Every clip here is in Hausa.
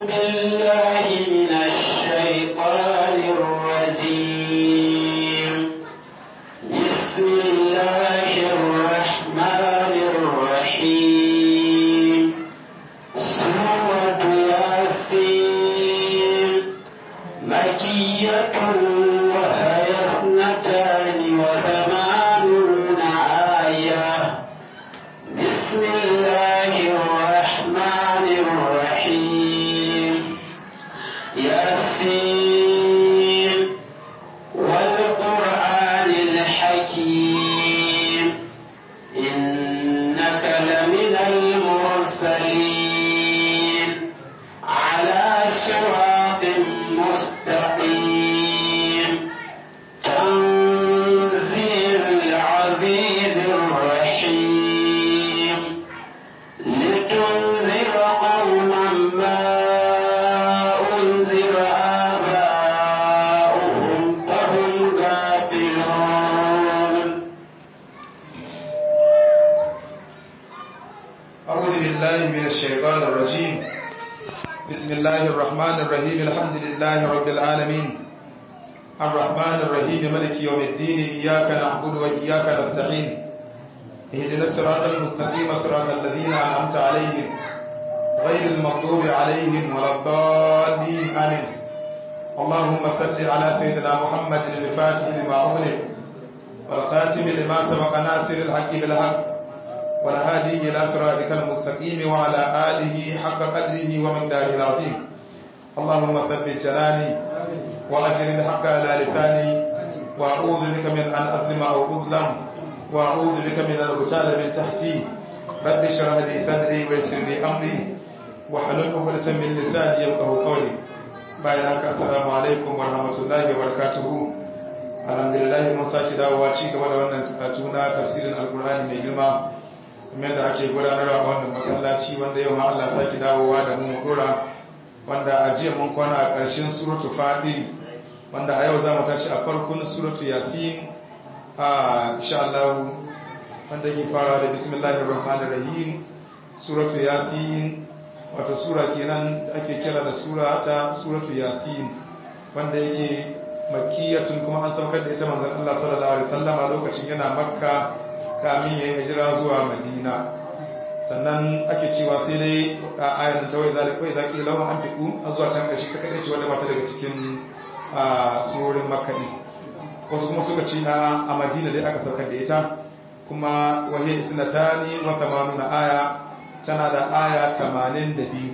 بالله من الشيطان الرجيم بسم الله الرحمن الرحيم سورة ياسين مكية وهي اثنتان وثمانون آية بسم الله الرحمن الرحيم ياسين والقرآن الحكيم إنك لمن المرسلين على صراط مستقيم تنزيل العزيز الرحيم لتنذر قوما ما أنذر آباؤهم فهم غافلون أعوذ بالله من الشيطان الرجيم بسم الله الرحمن الرحيم الحمد لله رب العالمين الرحمن الرحيم ملك يوم الدين إياك نعبد وإياك نستعين اهدنا الصراط المستقيم صراط الذين أنعمت عليهم غير المغضوب عليهم ولا الضالين آمين اللهم صل على سيدنا محمد الفاتح لما أغلق والخاتم لما سبق ناصر الحق بالحق والهادي إلى صراطك المستقيم وعلى آله حق قدره ومقداره العظيم اللهم ثبت جناني وأجر الحق على لساني وأعوذ بك من أن أظلم أو أظلم وأعوذ بك من أن أغتال من تحتي رب اشرح لي صدري ويسر لي أمري واحلل عقدة من لساني يفقهوا قولي bayan haka assalamu alaikum wa rahmatullahi wa barakatuhu alhamdulillah mun saki dawowa ci gaba da wannan karatu na tafsirin alkur'ani mai girma kamar da ake gudanarwa a wannan masallaci wanda yau ma Allah saki dawowa da mu dora wanda a jiya mun kwana a ƙarshen suratu fadil wanda a yau za mu tashi a farkon suratu yasin a insha Allah wanda ke fara da bismillahir rahmanir rahim suratu yasin wato sura kenan da ake kira da sura ta suratu yasin wanda yake makkiyatun kuma an saukar da ita manzon Allah sallallahu alaihi wasallam a lokacin yana makka kamin ya yi hijira zuwa madina sannan ake cewa sai dai a ayan ta wai zalika wai zaki lawan an fiku a zuwa can kashi ta kadai ce wanda ba ta daga cikin surorin makka ne wasu kuma suka ce a madina dai aka saukar da ita kuma wahiyar isnatani wa tamanuna aya tana da aya 82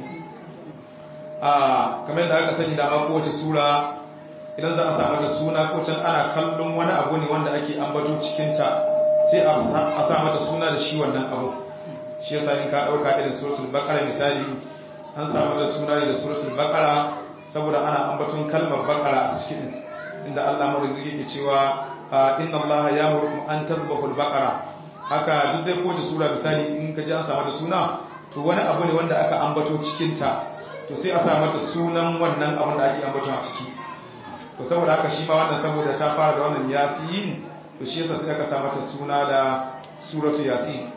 a kamar da aka sani da ma kowace sura idan za a samu ta suna ko can ana kallon wani abu ne wanda ake ambato cikinta sai a sa mata suna da shi wannan abu shi yasa in ka dauka irin suratul baqara misali an samu da suna ne da suratul baqara saboda ana ambaton kalmar baqara a cikin inda Allah marziki yake cewa inna Allah ya'muru an tazbahul baqara haka duk dai kowace sura misali in ka ji an samu da suna to wani abu ne wanda aka ambato cikin ta to sai a sa mata sunan wannan abin da ake ambato a ciki to saboda haka shi ma wannan saboda ta fara da wannan yasin to shi yasa sai aka sa mata suna da suratu yasin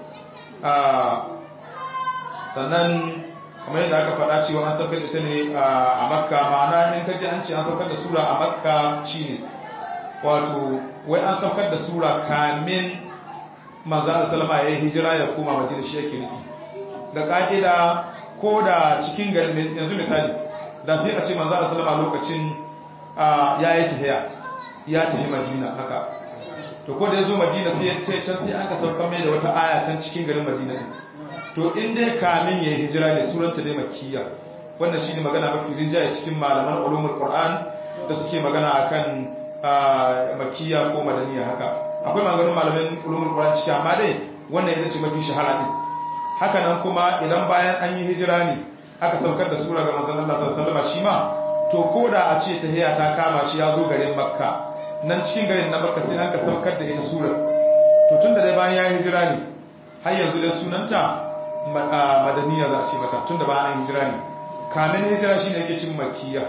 sannan kamar yadda aka faɗa cewa an saukar da ta ne a makka ma'ana in kaji an ce an saukar da sura a makka shine wato wai an saukar da sura kamin manzo Allah sallama ya yi hijira ya koma madina shi yake nufi da ka'ida ko da cikin garin yanzu misali da sai a ce manzo Allah sallama lokacin ya yi tafiya ya tafi madina haka to ko da ya zo madina sai ya ce can sai aka sauka mai da wata aya can cikin garin madina ne to in dai kamin ya yi hijira ne suranta dai makiyya wannan shine magana mafi rinjaye cikin malaman ulumul qur'an da suke magana akan makiyya ko madaniya haka akwai maganganun malaman ulumul qur'an ciki amma dai wannan ita ce mafi shahara din haka nan kuma idan bayan an yi hijira ne aka saukar da sura ga manzon Allah sallallahu alaihi wasallam shi ma to ko da a ce tahiya ta kama shi ya zo garin makka nan cikin garin na makka sai an ka saukar da ita surar to tun da dai bayan ya hijira ne har yanzu dai sunanta madaniya za a ce mata tun da bayan an hijira ne kamin hijira shi ne yake cin makiya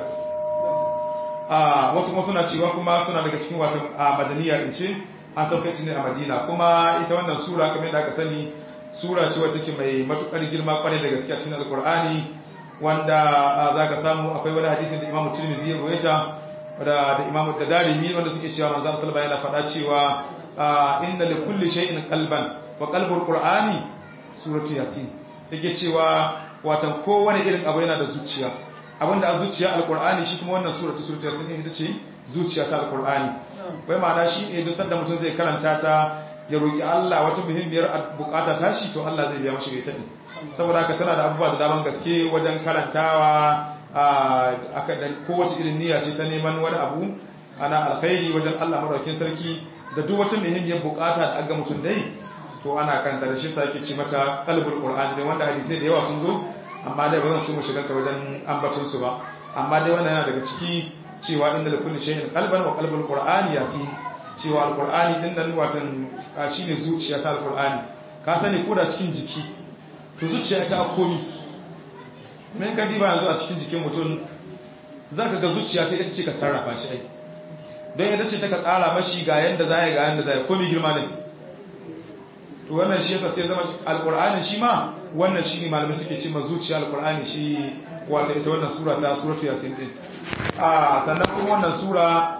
a wasu kuma suna cewa kuma suna daga cikin wato a madaniya in ce an saukar ne a madina kuma ita wannan sura kamar da aka sani sura ce wacce ke mai matukar girma kwarai da gaskiya cikin alkur'ani wanda za ka samu akwai wani hadisin da imamu tirmidhi ya rawaita da da imamu da darimi wanda suke cewa manzon sallallahu alaihi wasallam yana faɗa cewa inna li kulli shay'in qalban wa qalbul qur'ani suratu yasin yake cewa watan kowane irin abu yana da zuciya abinda a zuciya alqur'ani shi kuma wannan suratu suratu yasin ita ce zuciya ta alqur'ani wai ma'ana shi ne duk sanda mutum zai karanta ta ya roki Allah wata muhimmiyar bukata ta shi to Allah zai biya mashi ita din saboda haka tana da abubuwa da daman gaske wajen karantawa a kowace irin niyya ce ta neman wani abu ana alkhairi wajen Allah madaukakin sarki da duk wata muhimmiyar bukata da aga mutum dai to ana karanta da shi sa yake ci mata qalbul qur'an ne wanda hadisi da yawa sun zo amma dai ba zan so mu shiga ta wajen ambaton su ba amma dai wannan yana daga ciki cewa inda da kulli shay'in qalban wa qalbul qur'an yasin cewa alqur'ani din nan watan shine zuciya ta alqur'ani ka sani ko da cikin jiki to zuciya ta komi men ka diba yanzu a cikin jikin mutum zaka ga zuciya ta ita ce ka sarrafa shi ai don yadda ce ta ka tsara mashi ga yanda zai ga yanda zai komi girma ne to wannan shi yasa sai zama alqur'ani shi ma wannan shine malamai suke ce ma zuciya alqur'ani shi wata ita wannan sura ta suratu yasin din a sannan kuma wannan sura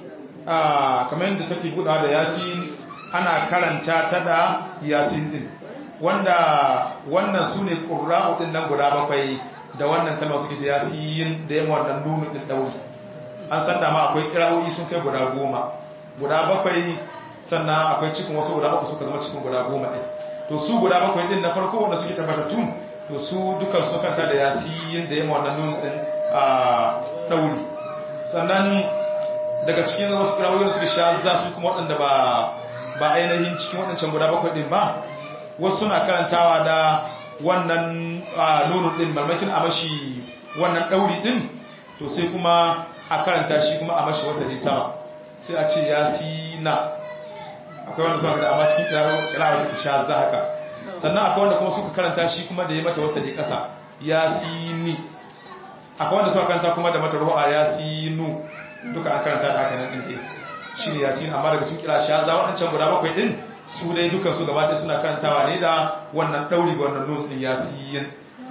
a kamar yadda take buɗa da yasin ana karanta ta da yasin din wanda wannan su ne ƙura'u ɗin nan guda bakwai da wannan kalma suke ta yasin da yamma wannan nunu ɗin ɗauri an san dama akwai kira'o'i sun kai guda goma guda bakwai sannan akwai cikin wasu guda uku suka zama cikin guda goma ɗin to su guda bakwai ɗin na farko wanda suke tabbatattu to su dukan su kanta da yasin da yamma wannan nunu ɗin a ɗauri sannan daga cikin wasu kira'o'i suke sha za su kuma waɗanda ba ba ainihin cikin waɗancan guda bakwai ɗin ba wasu suna karantawa da wannan nunun din marmakin a mashi wannan ɗauri din to sai kuma a karanta shi kuma a mashi wasa sama sai a ce ya na akwai wanda suka da amma cikin kirawa ta sha za haka sannan akwai wanda kuma suka karanta shi kuma da ya mata wasa ne ƙasa ya ni akwai wanda suka karanta kuma da mata ruwa ya nu duka an karanta da haka nan ɗin shi ne yasin amma daga cikin kira sha za waɗancan guda bakwai ɗin su dai dukan su gaba ɗaya suna karantawa ne da wannan ɗauri ga wannan nun ɗin yasin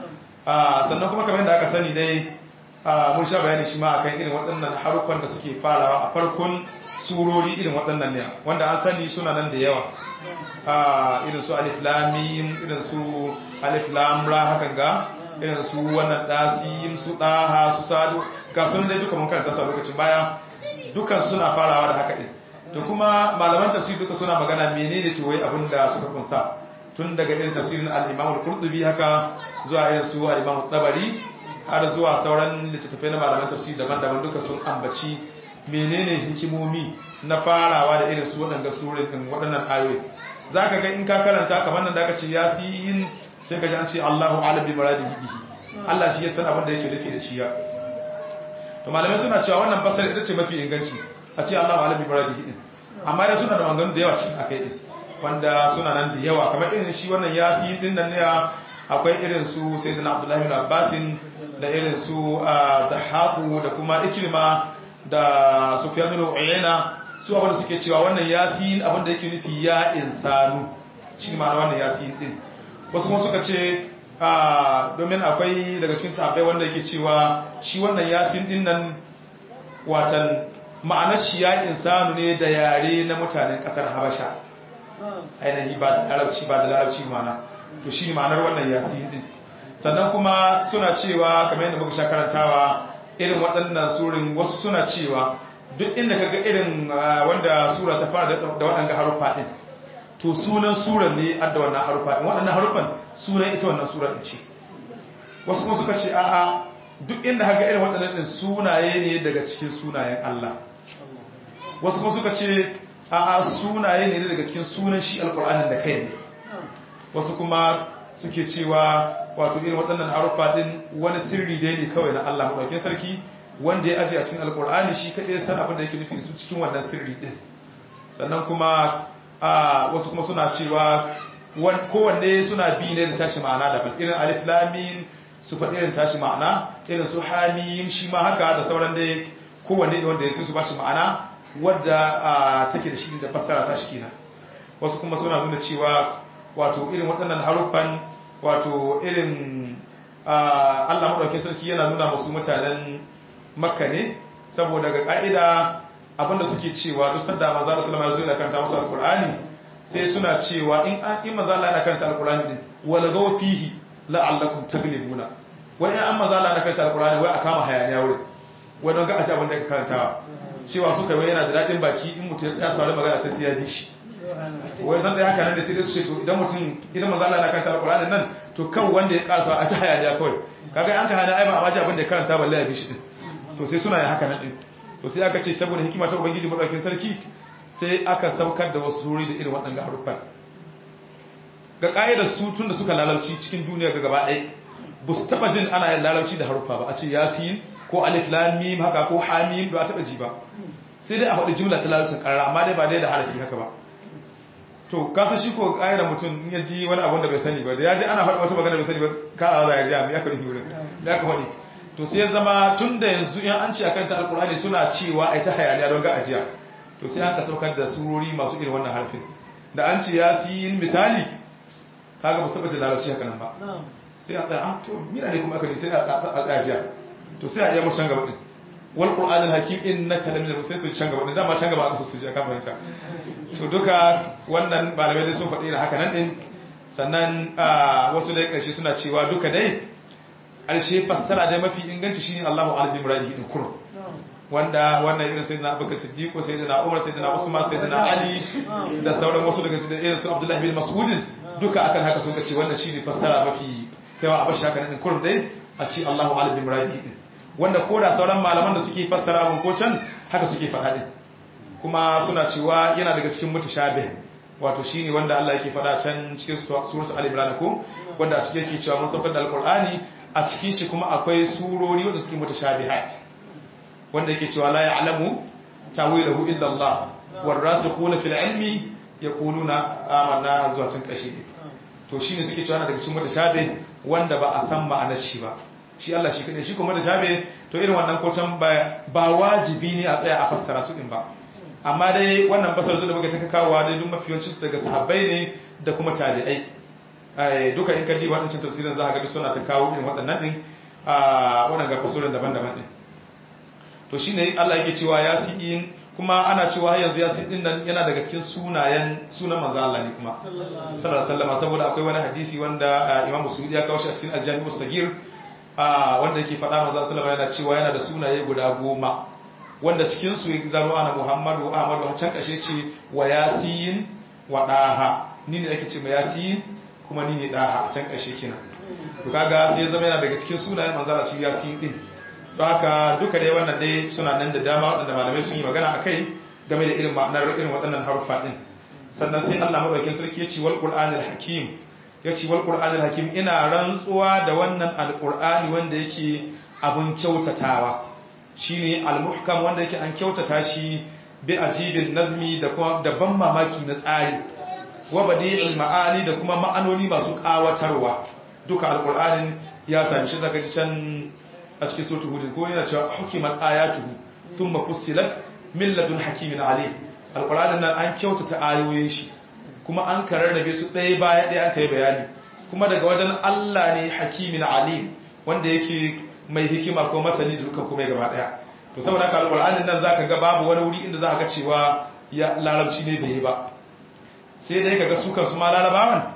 sannan kuma kamar yadda aka sani dai mun sha bayani shi ma akan irin waɗannan haruffan da suke farawa a farkon surori irin waɗannan ne wanda an sani suna nan da yawa irin su alif lamim irin su alif lam ra hakan ga irin su wannan dasim su daha su sadu ga sun dai duka mun karanta su a lokacin baya dukan suna farawa da haka din to kuma malaman tafsir duka suna magana menene to wai abin da suka kunsa tun daga irin tafsirin al-Imam al-Qurtubi haka zuwa irin su al-Imam tabari har zuwa sauran littattafai na malaman tafsir daban-daban duka sun ambaci menene hikimomi na farawa da irin su waɗannan surorin din waɗannan ayoyi zaka ga in ka karanta kamar nan da aka ce yasin sai ka ji an ce Allahu a'lam bi muradihi bihi Allah shi ya san abin da yake nufi da shi ya to malamai suna cewa wannan fasara ita ce mafi inganci a ce Allahu a'lam bi muradihi din amma dai suna da maganganu da yawa cikin akai din wanda suna nan da yawa kamar irin shi wannan yasin din nan ne akwai irin su sayyidina Abdullahi bin Abbas da irin su Dahabu da kuma Ikrima da Sufyan bin Uyayna su abin da suke cewa wannan yasin abin da yake nufi ya insanu shi ma wannan yasin din wasu kuma suka ce domin akwai daga cikin sahabbai wanda yake cewa shi wannan yasin din nan watan ma'anar shi ya insanu ne da yare na mutanen kasar habasha ainihi ba da larabci ba da larabci mana to shi ma'anar wannan yasin din sannan kuma suna cewa kamar yadda muka sha karantawa irin waɗannan surin wasu suna cewa duk inda kaga irin wanda sura ta fara da waɗanda haruffa din to sunan suran ne adda wannan haruffa din waɗannan haruffan sunan ita wannan surar din ce wasu kuma suka ce a'a duk inda kaga irin waɗannan din sunaye ne daga cikin sunayen Allah wasu kuma suka ce a'a sunaye ne daga cikin sunan shi alƙur'anin da kai ne wasu kuma suke cewa wato irin waɗannan haruffa din wani sirri dai ne kawai na Allah maɗaukin sarki wanda ya aje a cikin alƙur'ani shi kaɗai san abin da yake nufi su cikin wannan sirri din sannan kuma a wasu kuma suna cewa kowanne suna bi ne da tashi ma'ana daban irin alif lamin su faɗi irin tashi ma'ana irin su hamim shi ma haka da sauran dai kowanne wanda ya su ba shi ma'ana wadda take da shi da fassara ta shi kenan wasu kuma suna nuna cewa wato irin waɗannan haruffan wato irin Allah madaukakin sarki yana nuna musu mutanen Makka ne saboda ga ka'ida abinda suke cewa duk sanda manzo Allah sallallahu alaihi wasallam ya karanta musu alqur'ani sai suna cewa in an in manzo Allah yana karanta alqur'ani din wala gaw fihi la'allakum taglibuna wai an manzo Allah yana karanta alqur'ani wai a kama hayaniya wurin wai don ga a ci abin da ka karantawa cewa suka wai yana da dadin baki in mutum ya tsaya saurari magana ta sai ya bi shi wai zan da haka nan da sai su ce to idan mutum idan manzo Allah yana karanta alqur'ani nan to kan wanda ya karasa a ta hayaniya kawai kaga an ka hana ai ba a baji abin da ya karanta balle ya bi shi din to sai suna yin haka nan din to sai aka ce saboda hikima ta ubangiji madaukakin sarki sai aka saukar da wasu suri da irin waɗannan haruffan ga ƙa'idar su tun da suka lalauci cikin duniya ga gaba ɗaya ba su taɓa jin ana yin lalauci da haruffa ba a ce yasin ko alif lam mim haka ko hamim ba a taɓa ji ba sai dai a faɗi jumla ta lalaucin ƙarara amma dai ba dai da harafi haka ba to kasa shi ko ƙa'idar mutum in ya ji wani abun da bai sani ba da ya ji ana faɗi wata magana bai sani ba karawa za ya ji amma ya ka nufi wurin da aka faɗi to sai ya zama tun da yanzu in an ce a kanta alkur'ani suna cewa ai ta hayaniya don ga ajiya to sai aka saukar da surori masu irin wannan harfin da an ce ya fi yin misali kaga ba su tabbata larabci haka nan ba sai a tsaya ah to mina ne kuma aka ne sai a tsaya ajiya to sai a iya mu can gaba din wal qur'an al hakim innaka lamin sai su can gaba din dama can gaba aka su ji aka fahimta to duka wannan malamai dai sun faɗi da haka nan din sannan wasu dai ƙarshe suna cewa duka dai ƙarshe fassara dai mafi inganci shine Allahu alim muradihi in kurum wanda wannan irin sayyidina Abubakar Siddiq ko sayyidina Umar sayyidina Usman sayyidina Ali da sauran wasu daga cikin irin su Abdullah bin Mas'ud duka akan haka sun ce wannan shine fassara mafi kaiwa a bashi haka in kurum dai a ce Allahu alim muradihi din wanda ko da sauran malaman da suke fassara mun ko can haka suke faɗa din kuma suna cewa yana daga cikin mutashabih wato shine wanda Allah yake faɗa can cikin suratul al-imran ko wanda a cikin yake cewa mun saukar da alqur'ani a cikin shi kuma akwai surori wanda suke mutashabihat wanda yake cewa la ya'lamu tawilahu illa Allah warasikhuna fil ilmi yaquluna amanna zuwa cin kashi to shine suke cewa daga cikin mutashabih wanda ba a san ma'anar shi ba shi Allah shi kadai shi kuma mutashabih to irin wannan ko can ba ba wajibi ne a tsaya a fassara su din ba amma dai wannan fasar da muka taka kawowa dai duk mafiyancin su daga sahabbai ne da kuma tabi'ai duka in kalli waɗancan tafsirin za a ga suna ta kawo irin waɗannan ɗin a waɗanda fasurin daban-daban ɗin to shi ne Allah yake cewa ya fi yin kuma ana cewa yanzu ya fi ɗin nan yana daga cikin sunayen sunan manzo Allah ne kuma sallallahu alaihi saboda akwai wani hadisi wanda Imam Musulmi ya kawo shi a cikin Al-Jami' sagir wanda yake faɗa manzo sallallahu yana cewa yana da sunaye guda goma wanda cikin su zaro ana Muhammadu Ahmadu a can kashe ce wa yasin wa daha ni ne ake ce ma yasin kuma ni ne daha a can kashe kina to kaga sai zama yana daga cikin sunayen manzara shi yasin din to haka duka dai wannan dai suna nan da dama waɗanda malamai sun yi magana akai game da irin ma'anar irin waɗannan haruffa din sannan sai Allah madaukakin sarki ya ce wal qur'anil hakim ya ce wal qur'anil hakim ina rantsuwa da wannan alqur'ani wanda yake abun kyautatawa shine al-muhkam wanda yake an kyautata shi bi ajibin nazmi da kuma da ban mamaki na tsari wa badi'il ma'ani da kuma ma'anoni masu kawatarwa duka alqur'anin ya sami shi zaka ji can a cikin suratul hud ko yana cewa hukimat ayatuhu thumma fussilat min ladun hakimin alim alqur'anin nan an kyautata ayoyin shi kuma an kararrabe su ɗaya baya ɗaya an kai bayani kuma daga wajen Allah ne hakimin alim wanda yake mai hikima ko masani da dukkan kuma gaba daya to saboda haka alqur'anin nan zaka ga babu wani wuri inda zaka ga cewa ya larabci ne bai yi ba sai dai kaga su kansu ma larabawan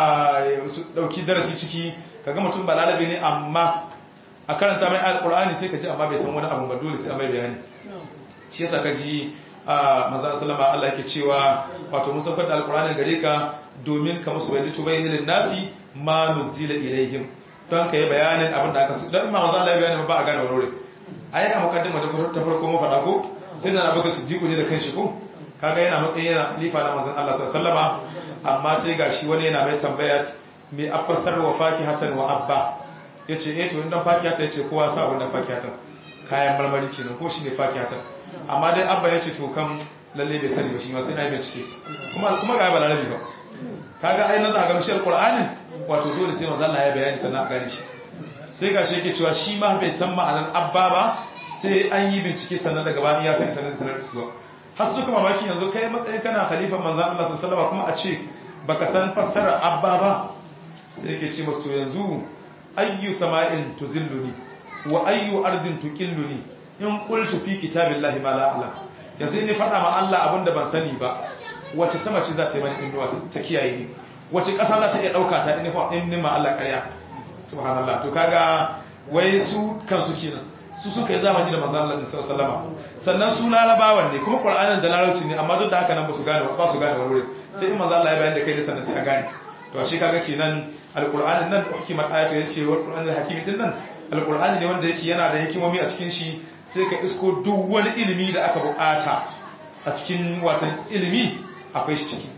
su dauki darasi ciki kaga mutum ba larabi ne amma a karanta mai alqur'ani sai ka ji amma bai san wani abu ba dole sai mai bayani shi yasa ka ji manzo sallama Allah yake cewa wato mun saukar da alqur'ani gare ka domin ka musu bayani to bayyana lin nasi ma nuzila ilaihim don ka yi bayanin abin da aka su don ma manzo Allah ya bayani ba a gane wani ai a mukaddima da ta farko mu faɗa ko sai na abuka siddiqu ne da kanshi ko kaga yana matsayin yana khalifa na manzon Allah sallallahu alaihi wasallam amma sai gashi wani yana mai tambaya me afsar wa fakihatan wa abba yace eh to indan fakihatan yace kowa sa wannan fakihatan kayan marmari kenan ko shine fakihatan amma dai abba yace to kam lalle bai sani ba shi ma sai na yi bincike kuma kuma ga balarabi ba kaga ai nan za ga mishal qur'anin wato dole sai manzo Allah ya bayani sannan a gane shi sai ga shi yake cewa shi ma bai san ma'anar abba ba sai an yi bincike sannan daga bayan ya sani sannan sanar da su har suka mamaki yanzu kai matsayin kana khalifan manzo Allah sallallahu alaihi kuma a ce baka san fassarar abba ba sai yake ce musu yanzu ayyu sama'in tuzilluni wa ayyu ardin tuqilluni in qultu fi kitabillahi ma la a'lam yanzu ni faɗa ma Allah abinda ban sani ba wace sama ce za ta yi mani inuwa ta kiyaye ni wace ƙasa za ta iya ɗauka ta in ni ma Allah ƙarya subhanallah to kaga wai su kansu kenan su suka yi zamani da manzo Allah sallallahu alaihi sannan su larabawan ne kuma qur'anin da larabci ne amma duk da haka nan ba su gane ba su gane wani sai in manzo Allah ya bayar da kai da sannan sai a gane to shi kaga kenan alqur'anin nan hukumar ayatu yace wa qur'anul hakim din nan alqur'ani ne wanda yake yana da hikimomi a cikin shi sai ka isko duk wani ilimi da aka bukata a cikin watan ilimi akwai shi ciki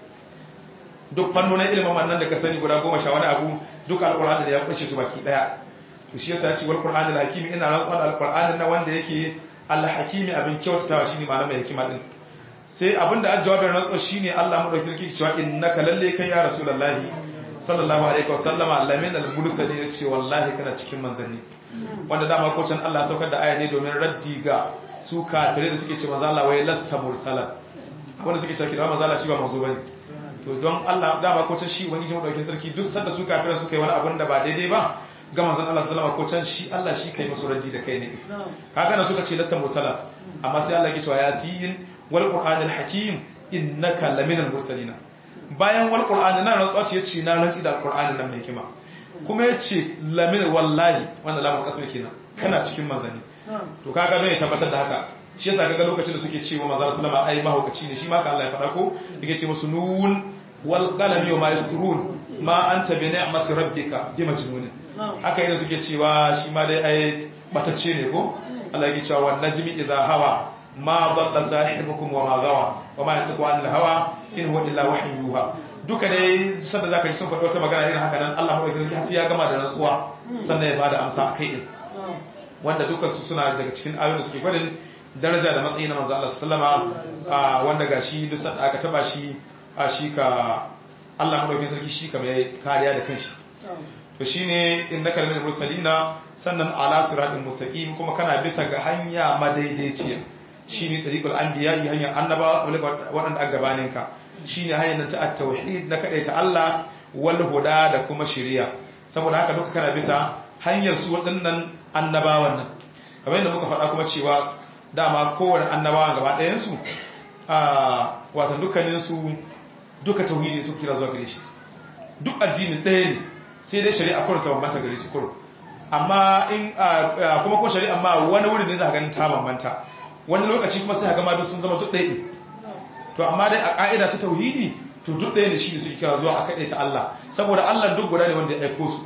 duk fannonin ilimin wannan da ka sani guda goma sha wani abu duk alqur'ani da ya kunshe su baki daya to shi yasa ya ce wal qur'anul hakim ina rantsuwa da alqur'anin nan wanda yake al-hakimi abin kyautatawa shine ma'ana mai hikima din sai abinda an jawabin rantsuwa shine Allah mu dauki kirki cewa innaka lalle kai ya rasulullahi sallallahu alaihi wasallama lamin al-mursalin ya ce wallahi kana cikin manzanni wanda dama ko can Allah saukar da aya ne domin raddi ga su kafirai da suke ce manzo Allah wai lasta mursalan wanda suke cewa kira manzo Allah shi ba manzo bane to don Allah dama ko can shi ubangiji mu dauki sarki duk sanda su kafirai suka yi wani abin da ba daidai ba ga manzon Allah sallama ko can shi Allah shi kai musu raddi da kai ne kaga nan suka ce lasta mursala amma sai Allah ya ce wa yasin wal qur'anil hakim innaka laminal mursalina bayan wal qur'ani nan rantsuwa ce yace na rantsi da qur'ani nan mai hikima kuma yace lamin wallahi wannan lamun kasar kenan kana cikin manzani to kaga don ya tabbatar da haka shi yasa kaga lokacin da suke cewa manzon sallama ai mahaukaci ne shi ma ka Allah ya faɗa ko yake ce musu nun wal qalami wa ma yasturun ma anta bi ni'mati rabbika bi majnun haka idan suke cewa shi ma dai ai batacce ne ko Allah yake cewa wan najmi idha hawa ma dhalla sahibukum wa ma gawa wa ma yantiqu anil hawa in huwa illa wahyun yuha duka dai sanda zaka ji sun faɗi wata magana irin haka nan Allah madaukakin sarki sai ya gama da rantsuwa sannan ya bada amsa akai din wanda dukkan su suna daga cikin ayoyin da suke gwadin daraja da matsayi na manzo Allah sallama wanda gashi duk sanda aka taba shi a shi ka Allah madaukakin sarki shi ka mai kariya da kanshi to shine innaka lil mursalina sannan ala siratin mustaqim kuma kana bisa ga hanya madaidaiciya shine tariqul anbiya hanyar annaba waɗanda a gabaninka shine hanyar ta at-tauhid na ta Allah wal huda da kuma shari'a saboda haka duka kana bisa hanyar su waɗannan annabawan nan kamar yadda muka faɗa kuma cewa dama kowane annabawan gaba ɗayan su a wato dukkanin su duka tauhidi su kira zuwa gare shi duk addinin ɗaya ne sai dai shari'a kurin ta bambanta gare su kurin amma in kuma ko shari'a ma wani wurin ne za ka ganin ta bambanta wani lokaci kuma sai ga ma duk sun zama duk ɗaya to amma dai a ƙa'ida ta tauhidi to duk ɗaya ne shi ne suke kira zuwa a kaɗai ta Allah saboda Allah duk guda ne wanda ya aiko su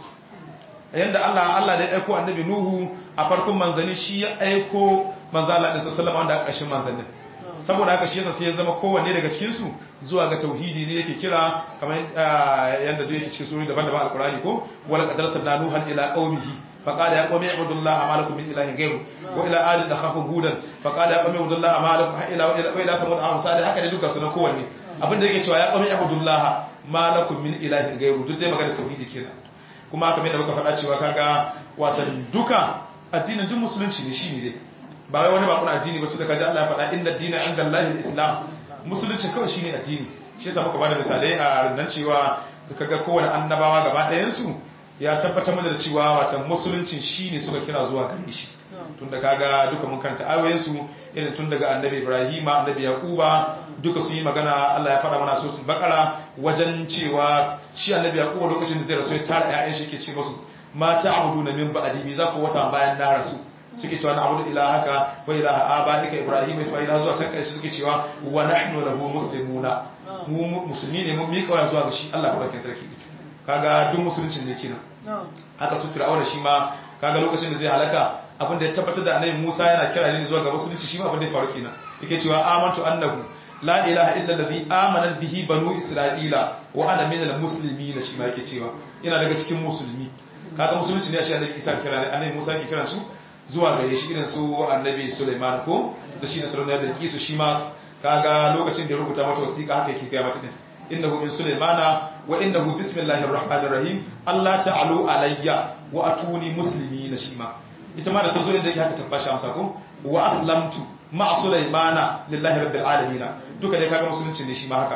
yanda Allah Allah da ya aiko annabi Nuhu a farkon manzanni shi ya aiko manzo Allah da sallallahu wanda a ƙarshen manzannin saboda haka shi yasa sai ya zama kowanne daga cikin su zuwa ga tauhidi ne yake kira kamar yanda duk yake cikin sura daban-daban alqur'ani ko wala qad arsalna nuhan ila qaumihi فقال يا قوم اعبدوا الله ما لكم من اله غيره والى اد اخاهم هودا فقال يا قوم اعبدوا الله ما لكم الى والى ثمود اخاهم صالح haka da duka sunan kowanne abinda yake cewa ya qawmi ibudullah ma lakum min ilahin ghayru duk dai magana tauhidi kenan kuma haka mai da muka faɗa cewa kaga watan duka addinin duk musulunci ne shine dai ba wai wani ba kuna addini ba to da kaji Allah ya faɗa inna dina inda Allah islam musulunci kawai shine addini shi yasa muka bada misalai a nan cewa su kaga kowane annabawa gaba ɗayan su ya tabbatar mana da cewa watan musulunci shine suka kira zuwa gare shi tun da kaga duka mun kanta ayoyinsu irin tun daga annabi ibrahima annabi yaquba duka sun yi magana Allah ya faɗa mana suratul baqara wajen cewa shi annabi yaquba lokacin da zai rasu ya tara ƴaƴan shi ke ce musu ma ta'buduna min ba'di mi za ku wata bayan na rasu suke cewa na abudu ilahaka wa ilaha abaika ibrahima isma'ila zuwa san kai suke cewa wa nahnu lahu muslimuna mu musulmi ne mun miƙa zuwa ga shi Allah barkin sarki kaga duk musulunci ne kenan haka su fir'auna shi ma kaga lokacin da zai halaka abinda ya tabbatar da annabi Musa yana kira ne zuwa ga musulunci shi ma abinda ya faru kenan yake cewa amantu annahu la ilaha illa allazi amana bihi banu isra'ila wa ana minal muslimin shi ma yake cewa ina daga cikin musulmi kaga musulunci ne shi annabi Isa kira ne annabi Musa yake kiran su zuwa gare shi irin su annabi Sulaiman ko da shi da Sulaiman da Kisu shi ma kaga lokacin da ya rubuta mata wasiƙa haka yake ga mata din innahu min sulaimana wa innahu bismillahir rahmanir rahim Allah ta'alu alayya wa atuni muslimina shima ita ma da tazo inda yake haka tabbashi amsa ko wa aslamtu ma'a sulaimana lillahi rabbil alamin duka dai kaga musulunci ne shi ma haka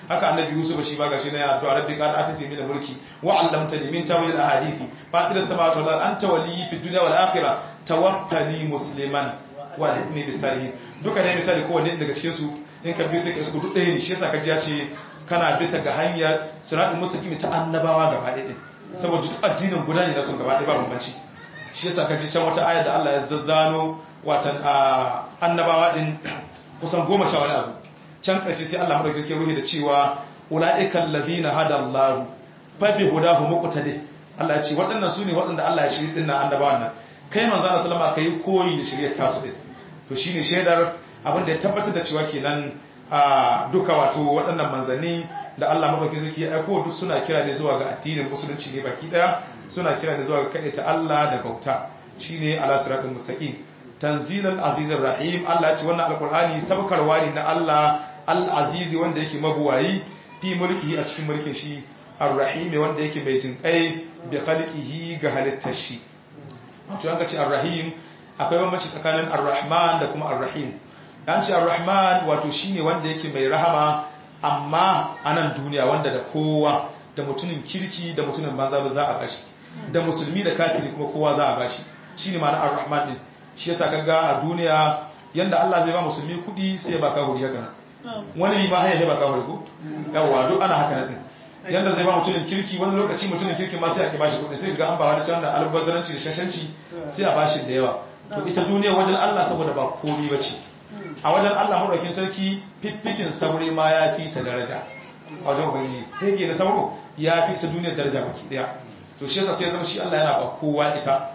haka annabi yusuf shi ba gashi na ya addu'a rabbi qad atisi min mulki wa 'allamtani min tawil al-ahadithi fatir as-samawati wal ardi anta waliyyi fid dunya wal akhirah tawaffani musliman wa alhiqni bis salihin duka ne misali kowanne daga cikin su in ka bi sai ka su duk ɗaya ne shi yasa ka ji ya ce kana bisa ga hanyar siratul mustaqim ta annabawa gaba ɗaya din saboda duk addinin guda ne na sun gaba ɗaya ba bambanci shi yasa ka ji can wata ayar da Allah ya zazzano watan annabawa din kusan goma sha wani abu can ƙarshe sai Allah madaukakin ke ruhi da cewa ulaiikal ladina hadallahu fa bi hudahu muqtadi Allah ya ce waɗannan su ne waɗanda Allah ya shiri dinnan annabawan nan kai manzo Allah sallama kai koyi da shiriyar tasu din to shine shaidar abin da ya tabbatar da cewa kenan a duka wato waɗannan manzanni da Allah madaukakin sarki ya aiko duk suna kira ne zuwa ga addinin musulunci ne baki daya suna kira ne zuwa ga kaɗaita Allah da bauta shine ala siratul mustaqim tanzilal azizir rahim Allah ya ce wannan alqur'ani sabkarwa ne na Allah al-aziz wanda yake mabuwayi fi mulkihi a cikin mulkin shi ar-rahim wanda yake mai jinkai bi khalqihi ga halittar shi to an ga ce ar-rahim akwai bambanci tsakanin ar-rahman da kuma ar-rahim an ce ar-rahman wato shine wanda yake mai rahama amma a nan duniya wanda da kowa da mutumin kirki da mutumin banza ba za a bashi da musulmi da kafiri kuma kowa za a bashi shine ma'ana ar-rahman din shi yasa kaga a duniya yanda Allah zai ba musulmi kudi sai ya ba kafiri haka nan wani ma haya ba kafiri ko yawa duk ana haka nan yanda zai ba mutumin kirki wani lokaci mutumin kirki ma sai a ki bashi kudi sai ga an ba wani can da albazaranci da shashanci sai a bashi da yawa to ita duniya wajen Allah saboda ba komai bace a wajen Allah maɗaukin sarki fiffikin sauri ma ya fi sa daraja a wajen ubangiji fege na sauro ya fi ta duniyar daraja baki daya to shi yasa sai zama shi Allah yana ba kowa ita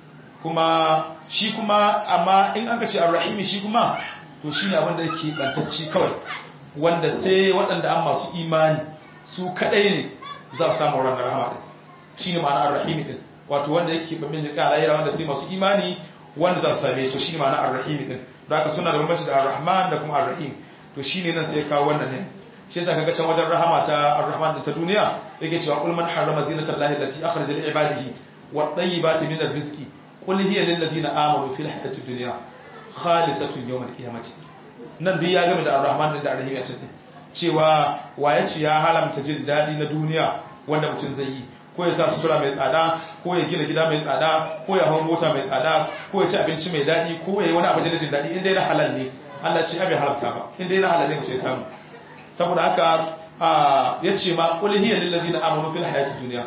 kuma shi kuma amma in an ka ce ar-rahimi shi kuma to shi ne abin da yake bantacci kawai wanda sai waɗanda an masu imani su kadai ne za su samu wannan rahama din shi ne ma'ana ar-rahimi din wato wanda yake babin jika alayra wanda sai masu imani wanda za su same su shi ne ma'ana ar-rahimi din da haka suna da bambanci da ar-rahman da kuma ar-rahim to shine nan sai ya kawo wannan ne shi yasa kaga can wajen rahama ta ar-rahman ta duniya yake cewa qul man harrama zinata allahi allati akhraja li ibadihi wat tayyibati min ar-rizqi qul hiya lil ladina amanu fil hayati dunya khalisatun yawm al-qiyamati nan duk ya game da ar-rahman da ar-rahim a cikin cewa waye ce ya halamta jin dadi na duniya wanda mutum zai yi ko ya sa sutura mai tsada ko ya gina gida mai tsada ko ya hau mota mai tsada ko ya ci abinci mai daɗi ko ya yi wani abu da jin daɗi inda yana halal ne Allah ce abin haramta ba inda yana halal ne mu ce samu saboda haka ya ce ma qul hiya lil ladina amanu fil hayati dunya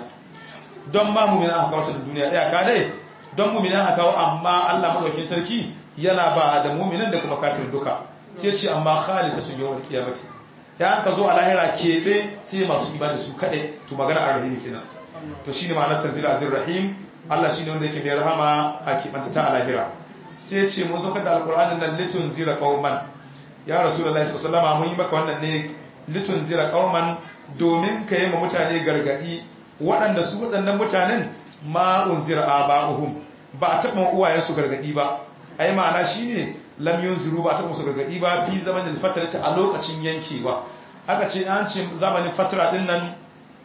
don ma mu'mina aka kawo duniya ya ka dai don mu'mina aka kawo amma Allah madaukakin sarki yana ba da mu'minan da kuma kafirin duka sai ce amma khalisatun yawmal qiyamati ya ka zo a lahira keɓe sai masu ibada su kaɗai to magana a rahimi kenan to shi ne ma'anar tanzila azir rahim Allah shi ne wanda yake mai rahama a keɓanta ta alahira sai ce mun saukar da alƙur'anin nan litun zira ƙauman ya rasu da laisa salama mun yi maka wannan ne litun zira ƙauman domin ka yi ma mutane gargaɗi waɗanda su waɗannan mutanen ma'un zira a ba'uhum ba a taɓa uwayensu gargaɗi ba ai ma'ana shi ne lam yunziru ba a taɓa musu gargaɗi ba fi zamanin fatarata a lokacin yankewa aka ce an ce zamanin fatara ɗin nan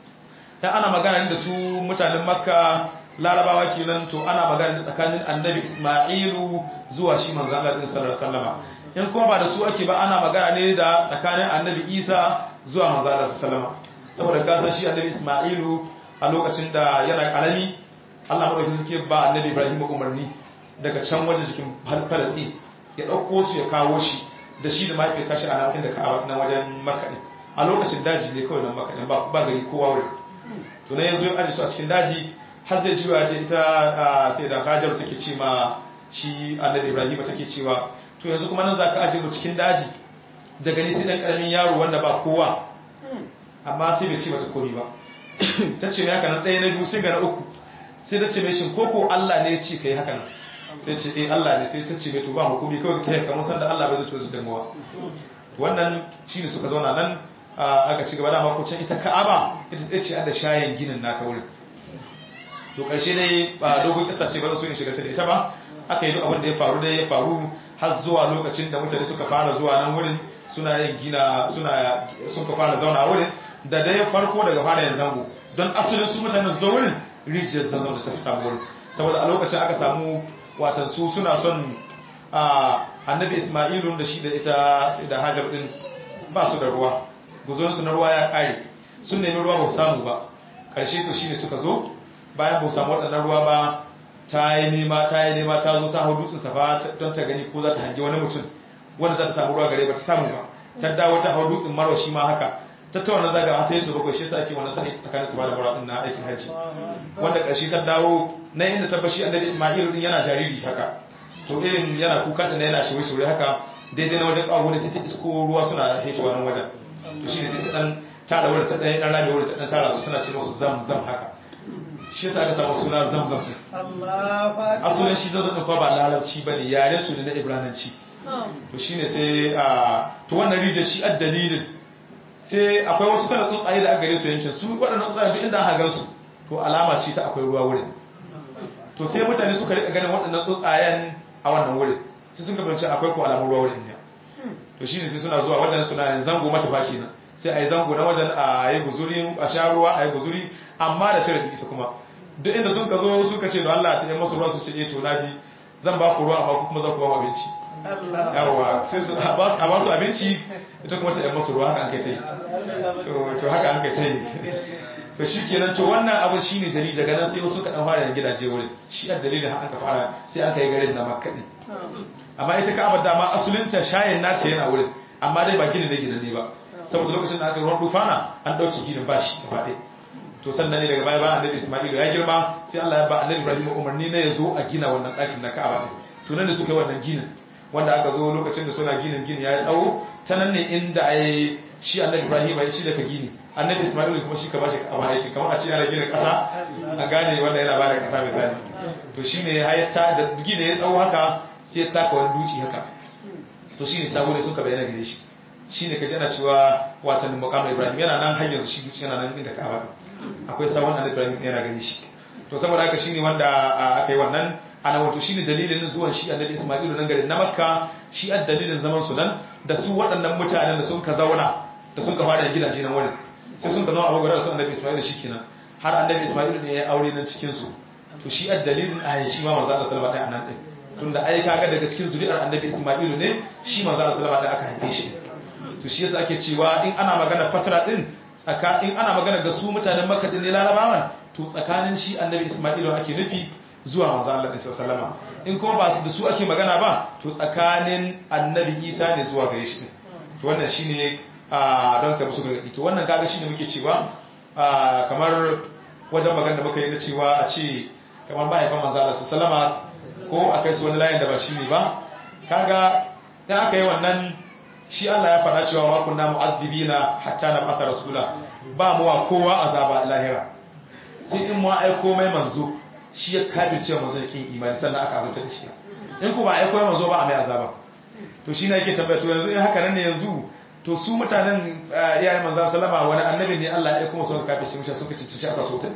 dan ana magana da su mutanen makka larabawa kenan to ana magana da tsakanin annabi isma'ilu zuwa shi manzo Allah din sallallahu alaihi wasallama in kuma ba da su ake ba ana magana ne da tsakanin annabi isa zuwa manzo Allah sallallahu saboda ka san shi annabi isma'ilu a lokacin da yana karami Allah madaukakin suke ba annabi ibrahim umarni daga can waje cikin falastin ya dauko su ya kawo shi da shi da mahaifiyar tashi a nan da ka'aba nan wajen makka a lokacin daji ne kawai nan makka ba gari kowa wurin to na yanzu ya aji su a cikin daji har zai juya ta ita sai da hajar take ce ma shi annabi ibrahim take cewa to yanzu kuma nan za ka aje mu cikin daji da gani sai dan karamin yaro wanda ba kowa amma sai bai ce mata komai ba ta ce mai haka nan ɗaya na biyu sai ga na uku sai ta ce mai shin koko allah ne ya ce kai haka nan sai ce eh allah ne sai ta ce mai to ba hukumi kawai ta yi kamar sanda allah bai zai su damuwa wannan shine suka zauna nan aka ci gaba da makocin ita ka'aba ita ce da shayin ginin nata wurin to ƙarshe dai ba dogon kisa ce ba za su yin shiga ta da ita ba aka yi duk abin da ya faru dai ya faru har zuwa lokacin da mutane suka fara zuwa nan wurin suna yin gina suna suka fara zauna wurin da dai farko daga fara yin zango don asalin su mutanen zuwa wurin rijiyar zanzan da ta fi samu wurin saboda a lokacin aka samu watan su suna son annabi ismailun da shi da ita da hajar din ba su da ruwa guzurin su na ruwa ya kare sun nemi ruwa ba su samu ba karshe to shine suka zo bayan ba su samu waɗannan ruwa ba ta yi nema ta yi nema ta zo ta hau dutsen safa don ta gani ko za ta hangi wani mutum wanda za ta samu ruwa gare ba ta samu ba ta dawo ta hau dutsen marwa shi ma haka ta ta wannan zaga ta yi su bakwai shi ta ake wannan sa'i tsakanin su ba da marwa na aikin hajji wanda ƙarshe ta dawo na inda ta bashi annabi isma'il din yana jariri haka to irin yana kuka din yana shi wai haka daidai na wajen kawo ne sai ta isko ruwa suna hito wannan wajen to shi ne sai ta dan tara wurin ta dan dan rame wurin ta dan tara su tana ce musu zam zam haka shi yasa aka samu suna zam zam asalin shi zan zan ba larabci bane yaren su ne na ibrananci to shine sai a to wannan rijiyar shi a dalilin sai akwai wasu kana tsuntsaye da aka gare su yankin su waɗannan tsuntsaye duk inda aka gan su to alama ce ta akwai ruwa wurin to sai mutane suka rika ganin waɗannan tsuntsayen a wannan wurin sai sun gabanci akwai ko alamun ruwa wurin ne to shine sai suna zuwa wajen suna zango mata baki nan sai a yi zango na wajen a yi guzuri a sha ruwa a yi guzuri amma da sharadi ita kuma duk inda sun ka zo suka ce da Allah ta yi masu ruwa su ce to naji zan ba ku ruwa amma kuma za ku ba mu abinci yawa sai su a ba su abinci ita kuma ta yi masu ruwa haka an kai ta yi to haka an kai ta yi to shi kenan to wannan abu shi ne dalili daga nan sai wasu kaɗan fara yin gidaje wurin shi a dalilin haka fara sai aka yi garin na makkaɗi amma ita ka abada ma asulinta shayin nata yana wurin amma dai ba gini da gina ne ba saboda lokacin da aka yi ruwan dufana an ɗauki ginin ba shi gaba ɗaya to sannan ne daga baya bayan annabi isma'ilu ya girma sai allah ya ba annabi ibrahim umarni na ya zo a gina wannan ɗakin na ka'aba ɗin to nan da suka yi wannan ginin wanda aka zo lokacin da suna ginin gini ya yi tsawo ta nan ne inda a yi shi annabi ibrahim ya shi daga gini annabi ismail kuma shi ka bashi ka'aba aiki kamar a ce ana gina ƙasa a gane wanda yana bada ƙasa misali to shi ne ta da gini ya tsawo haka sai ya taka wani duci haka to shi ne sabo ne suka bayyana gare shi shi ne kaji ana cewa watan muqam ibrahim yana nan har yanzu shi duci yana nan inda ka'aba akwai sabon annabi ibrahim yana gare shi to saboda haka shine wanda aka yi wannan ana wato shine dalilin zuwan shi annabi Isma'ilu nan garin na Makka shi a dalilin zaman su nan da su waɗannan mutanen da sun ka zauna da sun ka fara gidaje nan wurin sai sun ka zama abu gudanar su annabi Isma'ilu shikenan har annabi Isma'ilu ne ya aure nan cikin su to shi a dalilin a shi ma manzo Allah sallallahu alaihi wasallam din tunda ai kaga daga cikin zuri'ar annabi Isma'ilu ne shi manzo Allah sallallahu alaihi wasallam aka haife shi to shi yasa ake cewa in ana magana fatara din tsaka in ana magana ga su mutanen Makka din ne Larabawan to tsakanin shi annabi Isma'ilu ake nufi zuwa manzo Allah ɗin sallama in kuma ba su da su ake magana ba to tsakanin annabi Isa ne zuwa gare shi to wannan shine a don ka musu gargadi to wannan kaga shine muke cewa kamar wajen magana da muka yi na cewa a ce kamar mahaifan manzo Allah sallama ko akai su wani layin da ba shine ba kaga dan aka yi wannan shi Allah ya faɗa cewa wa kunna mu'azzibina hatta nab'atha rasula ba mu wa kowa azaba lahira sai in mu aiko mai manzo shi ya kabirce manzo yakin imani sannan aka azabta da shi in ku ba aiko mai manzo ba a mai azaba to shi ne yake tambaya to yanzu in haka nan ne yanzu to su mutanen iyayen manzo sallama wani annabi ne Allah ya aiko musu suka kafirce mushi suka ci shi aka so ta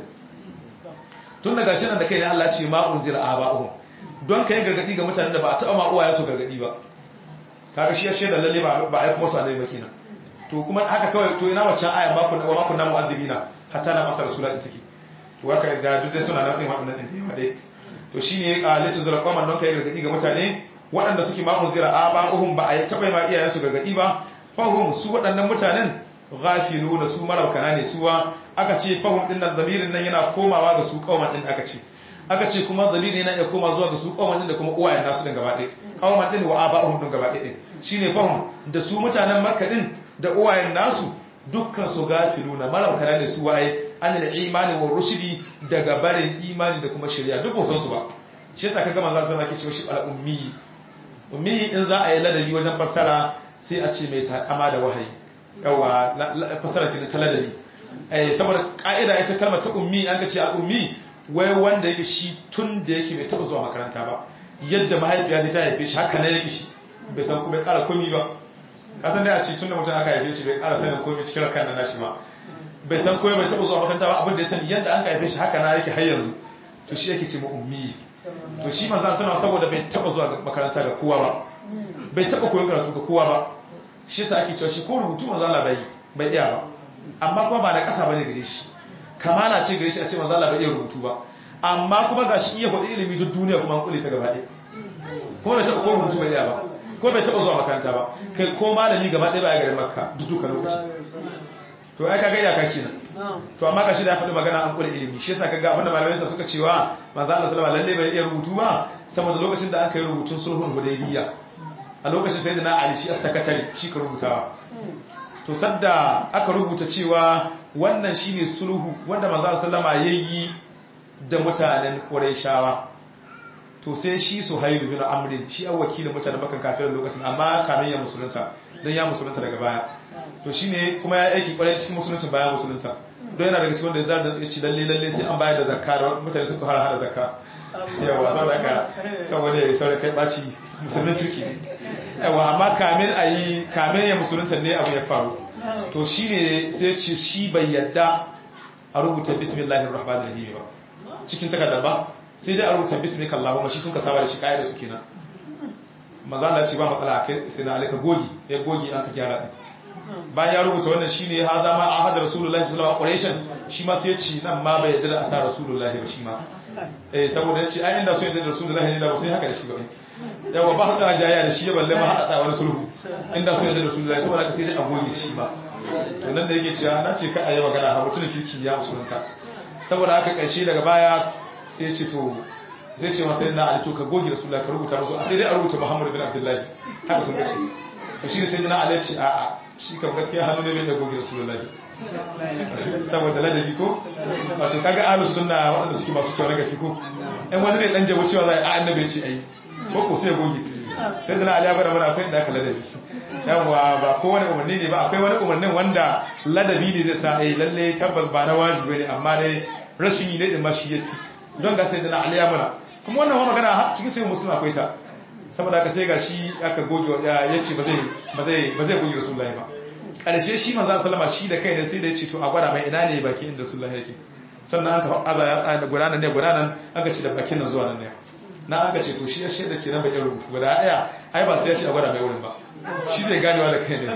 tun daga shi nan da kai ne Allah ya ce ma unzira aba'uhum don kai gargadi ga mutanen da ba a taɓa ma uwaye su gargadi ba kaga shi ya shaida lalle ba ba aiko musu annabi ba kenan to kuma haka kawai to ina waccan aya ma kun wa ma kunna mu'azzibina hatta na masar rasula din take to haka da duk dai suna nan din waɗannan din yawa dai to shine qalitu zura qaman don kai gargadi ga mutane waɗanda suke ma unzira aba'uhum ba a taɓa ma iyayen su gargadi ba fahum su waɗannan mutanen ghafiluna su maraukana ne suwa aka ce fahum din nan zamirin nan yana komawa ga su kauman din aka ce aka ce kuma zamiri yana iya koma zuwa ga su kauman din da kuma uwayen nasu din gaba ɗaya kauman din wa aba'uhum din gaba ɗaya shine fahum da su mutanen makka din da uwayen nasu dukkan su gafiluna maraukana ne su waye an imani wa rushdi daga barin imani da kuma shari'a duk ba san su ba shi yasa kaga manzo sallallahu alaihi wasallam shi al ummi ummi in za a yi ladabi wajen fassara sai a ce mai takama da wahayi yawa fassara ki ta ladabi eh saboda ka'ida ita kalmar ta ummi an ka ce al ummi wai wanda yake shi tun da yake bai taba zuwa makaranta ba yadda mahaifiya ta haife shi haka ne yake shi bai san kuma kara komi ba kasan da a ce tun da mutum aka haife shi bai kara sanin komi cikin kan nan nashi ba bai san komi bai taba zuwa makaranta ba abin da ya sani yadda an ka haife shi haka na yake har yanzu to shi yake ce mu ummi to shi manzan suna saboda bai taba zuwa makaranta ga kowa ba bai taba koyon karatu ga kowa ba shi yasa ake cewa shi ko rubutu manzan Allah bai bai iya ba amma kuma ba da kasa bane gare shi kamala ce gare shi a ce manzan Allah bai iya rubutu ba amma kuma gashi iya faɗi ilimi duk duniya kuma an kule ta gaba ɗaya kuma bai taba ko rubutu bai iya ba ko bai taɓa zuwa makaranta ba kai ko malami gaba ɗaya ba ya garin makka duk duka lokaci to ai kaga iyaka kenan to amma kashi da ya faɗi magana an kula ilimi shi yasa kaga abinda malamai sa suka cewa manzo Allah sallallahu alaihi lalle bai iya rubutu ba saboda lokacin da aka yi rubutun sulhun hudaybiya a lokacin sai da na Ali shi as-sakatari shi ka rubutawa to sadda aka rubuta cewa wannan shine sulhu wanda manzo sallama yayi da mutanen Qurayshawa to sai shi Suhayl bin Amr shi an wakilin mutanen Makka kafin lokacin amma kamin ya musulunta dan ya musulunta daga baya to shine kuma ya aiki kwarai cikin musulunci bayan musulunta don yana daga cikin wanda ya zada ya ci lalle lalle sai an bayar da zakka da mutane suka fara hada zakka yawa saboda ka kan wani ya saboda kai baci musulmin turki ne yawa amma kamin a yi kamin ya musulunta ne abu ya faru to shine sai ce shi bai yadda a rubuta bismillahir rahmanir rahim ba cikin takardar ba sai dai a rubuta bismika allahumma shi sun ka saba da shi kaida su kenan maza Allah ce ba matsala kai sai na alaka gogi ya gogi an ka gyara din bayan ya rubuta wannan shine ha zama ahad rasulullahi sallallahu alaihi wasallam shi ma sai ya ci nan ma bai yadda da asa rasulullahi ba shi ma eh saboda ya ce ai inda so yadda da rasulullahi ne da ba sai haka da shi ba yawa ba hada jaya da shi ya balle ma hada wani sulhu inda so yadda da rasulullahi saboda ka sai dai a goge shi ma to nan da yake cewa na ce ka ayi magana ha mutumin kirki ya musulunta saboda haka karshe daga baya sai ya ce to sai ce masa yana alito ka goge rasulullahi ka rubuta musu sai dai a rubuta muhammadu bin abdullahi haka sun kace to shi ne sai na alai ce a'a shi kam gaskiya hannu ne mai da goge rasulullahi saboda ladabi ko wato kaga ahlus sunna waɗanda suke masu kyau na gaske ko ɗan wani ne dan jabo cewa za a annabi ce ai ko ko sai ya goge sai da na ali ya bada mana akwai inda aka ladabi yawa ba ko wani umarni ne ba akwai wani umarnin wanda ladabi ne zai sa ai lalle tabbas ba na wajibi ne amma dai rashin yi ne din ma shi yafi don ga sai da na ali ya mana kuma wannan wani magana cikin sai musulmi akwai ta saboda haka sai ga shi aka goge ya ce ba zai goge rasulullahi ba ƙarshe shi manzan salama shi da kai ne sai da ya ce to a gwada mai ina ne baki inda rasulullahi yake sannan an ka aza ya tsaya da gudanar ne gudanar an ka ce da bakin nan zuwa nan ne na an ka ce to shi ya shaida ke nan bai rubutu guda aya ai ba sai ya ce a gwada mai wurin ba shi zai ganewa da kai ne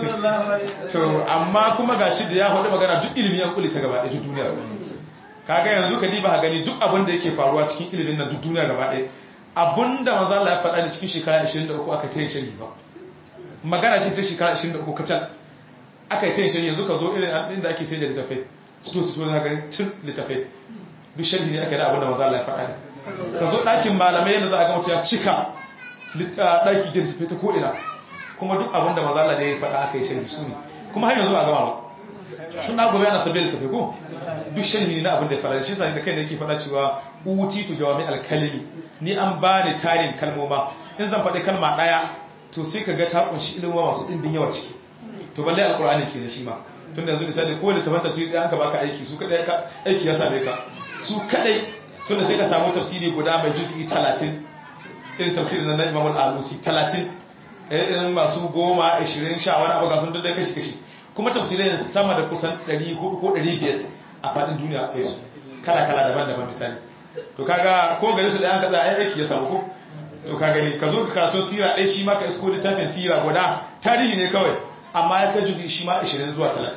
to amma kuma ga shi da ya faɗi magana duk ilimi an kulle ta gaba ɗaya duk duniya kaga yanzu ka diba gani duk abin da yake faruwa cikin ilimin nan duk duniya gaba ɗaya abinda manzo Allah ya faɗa ne cikin shekara 23 aka ta yin shari ba magana ce ta shekara 23 kacal aka yi ta yin shari yanzu ka zo irin inda ake sai da littafai su to su to na gani tun littafai duk shari ne aka yi da abinda manzo Allah ya faɗa ne ka zo ɗakin malamai yadda za a ga mutum ya cika ɗaki da littafai ta ko'ina kuma duk abinda manzo Allah ne ya faɗa aka yi shari su ne kuma har yanzu ba a gama ba tun na gobe yana sabbin littafai ko duk shari na abinda ya faɗa shi sa da kai da yake faɗa cewa utitu jawami alkalimi ni an ba ni tarin kalmoma in zan faɗi kalma ɗaya to sai ka ga ta kunshi ilimin masu ɗimbin yawa ciki to balle alkur'ani ke da shi ma tun da yanzu misali ko da tafan tafsiri ɗaya ka baka aiki su kaɗai ka aiki ya same ka su kaɗai tun da sai ka samu tafsiri guda mai juz'i talatin irin tafsiri na imam al-alusi talatin irin masu goma ashirin sha wani abu ga sun dai kashi kashi kuma tafsirai sama da kusan ɗari ko ɗari biyar a faɗin duniya kai su kala kala daban-daban misali to kaga ko gari su da an kaza ai aiki ya samu ko to ka gani ka zo ka karatu sira ɗaya shi ma ka isko littafin sira guda tarihi ne kawai amma ya kai juzi shi ma 20 zuwa 30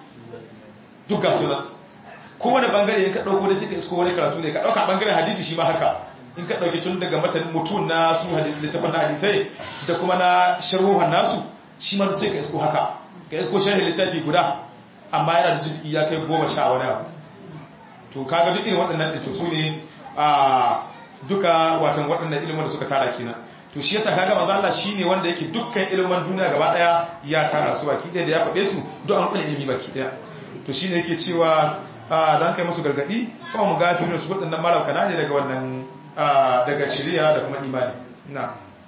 duk ga suna kowane bangare in ka ɗauko da sai ka isko wani karatu ne ka ɗauka bangaren hadisi shi ma haka in ka ɗauki tun daga matan mutum na su littafin na hadisai da kuma na sharhuhan nasu shi ma sai ka isko haka ka isko sharhin littafi guda amma yana da juzi ya kai goma sha wani abu to kaga duk irin waɗannan ɗin su ne a duka watan waɗannan ilimin da suka tara kenan to shi yasa kaga manzo Allah shine wanda yake dukkan ilimin duniya gaba daya ya tara su baki ɗaya da ya faɗe su duk an kula ilimi baki ɗaya to shine yake cewa dan kai musu gargadi kuma mu ga tuni su waɗannan malauka ne daga wannan daga shari'a da kuma imani na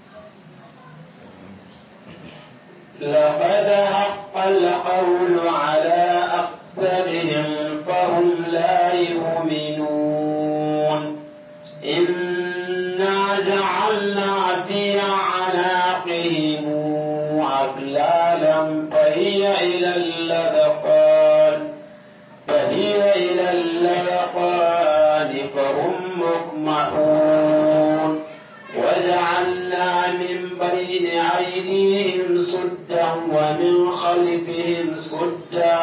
لقد حق القول على أكثرهم فهم لا يؤمنون إنا جعلنا في عناقهم أغلالا فهي إلى الأذقان فهي إلى الأذقان فهم مقمحون وجعلنا من بين أيديهم سدا ومن خلفهم سدا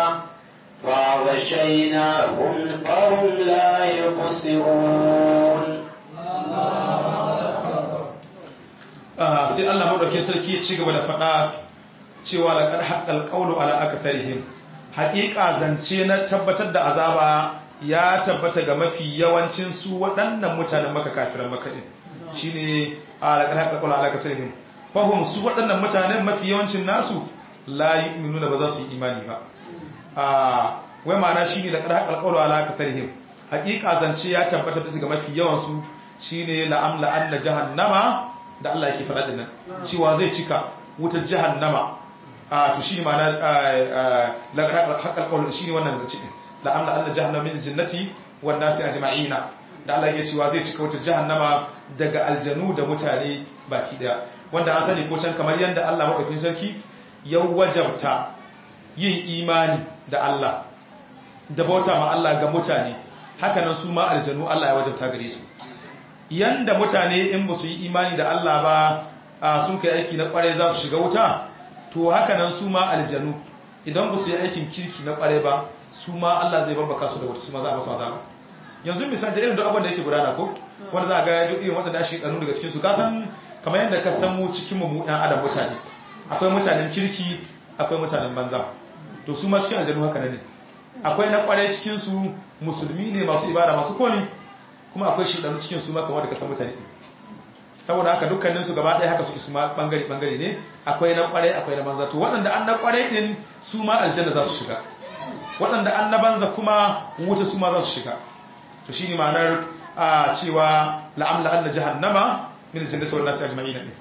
فغشيناهم فهم لا يبصرون sai Allah madaukakin sarki ya ci gaba da faɗa cewa laqad haqqal qawlu ala aktarihim haƙiƙa zance na tabbatar da azaba ya tabbata ga mafi yawancin su waɗannan mutanen maka kafiran maka din shine laqad haqqal qawlu ala aktarihim fahum su waɗannan mutanen mafi yawancin nasu la yu'minuna ba za su yi imani ba a wai ma'ana shine laqad haqqal qawlu ala aktarihim haƙiƙa zance ya tabbata bisa ga mafi yawan su shine la'amla anna jahannama da Allah yake faɗa dinnan cewa zai cika wutar jahannama a to shine ma'ana la haqqal qawl shine wannan zance din la'amla anna jahannama min jannati wan nasi ajma'ina da Allah yake cewa zai cika wutar jahannama daga aljanu da mutane baki daya wanda an sani ko can kamar yanda Allah madaukakin sarki ya wajabta yin imani da Allah da bauta ma Allah ga mutane hakanan su ma aljanu Allah ya wajabta gare su yanda mutane in ba su yi imani da Allah ba sun kai aiki na kware za su shiga wuta to hakanan su ma aljanu idan ba su yi aikin kirki na kware ba su ma Allah zai babbaka su da wuta su ma za a masu azaba yanzu misali da irin duk abin da yake gudana ko wanda za a ga duk irin waɗanda shi kanu daga cikin su ka san kamar yadda ka san mu cikin mu ɗan adam mutane akwai mutanen kirki akwai mutanen banza to su ma cikin aljanu haka ne akwai na kware cikin su musulmi ne masu ibada masu komi kuma akwai shidanu cikin su maka wanda ka san mutane saboda haka dukkanin su gaba ɗaya haka suke su ma bangare bangare ne akwai na kware akwai na banza to waɗanda an na kware din su ma aljanna za su shiga waɗanda an na banza kuma wuta su ma za su shiga to shine ma'anar a cewa la'amla anna jahannama min jannati wan nasi ajma'in din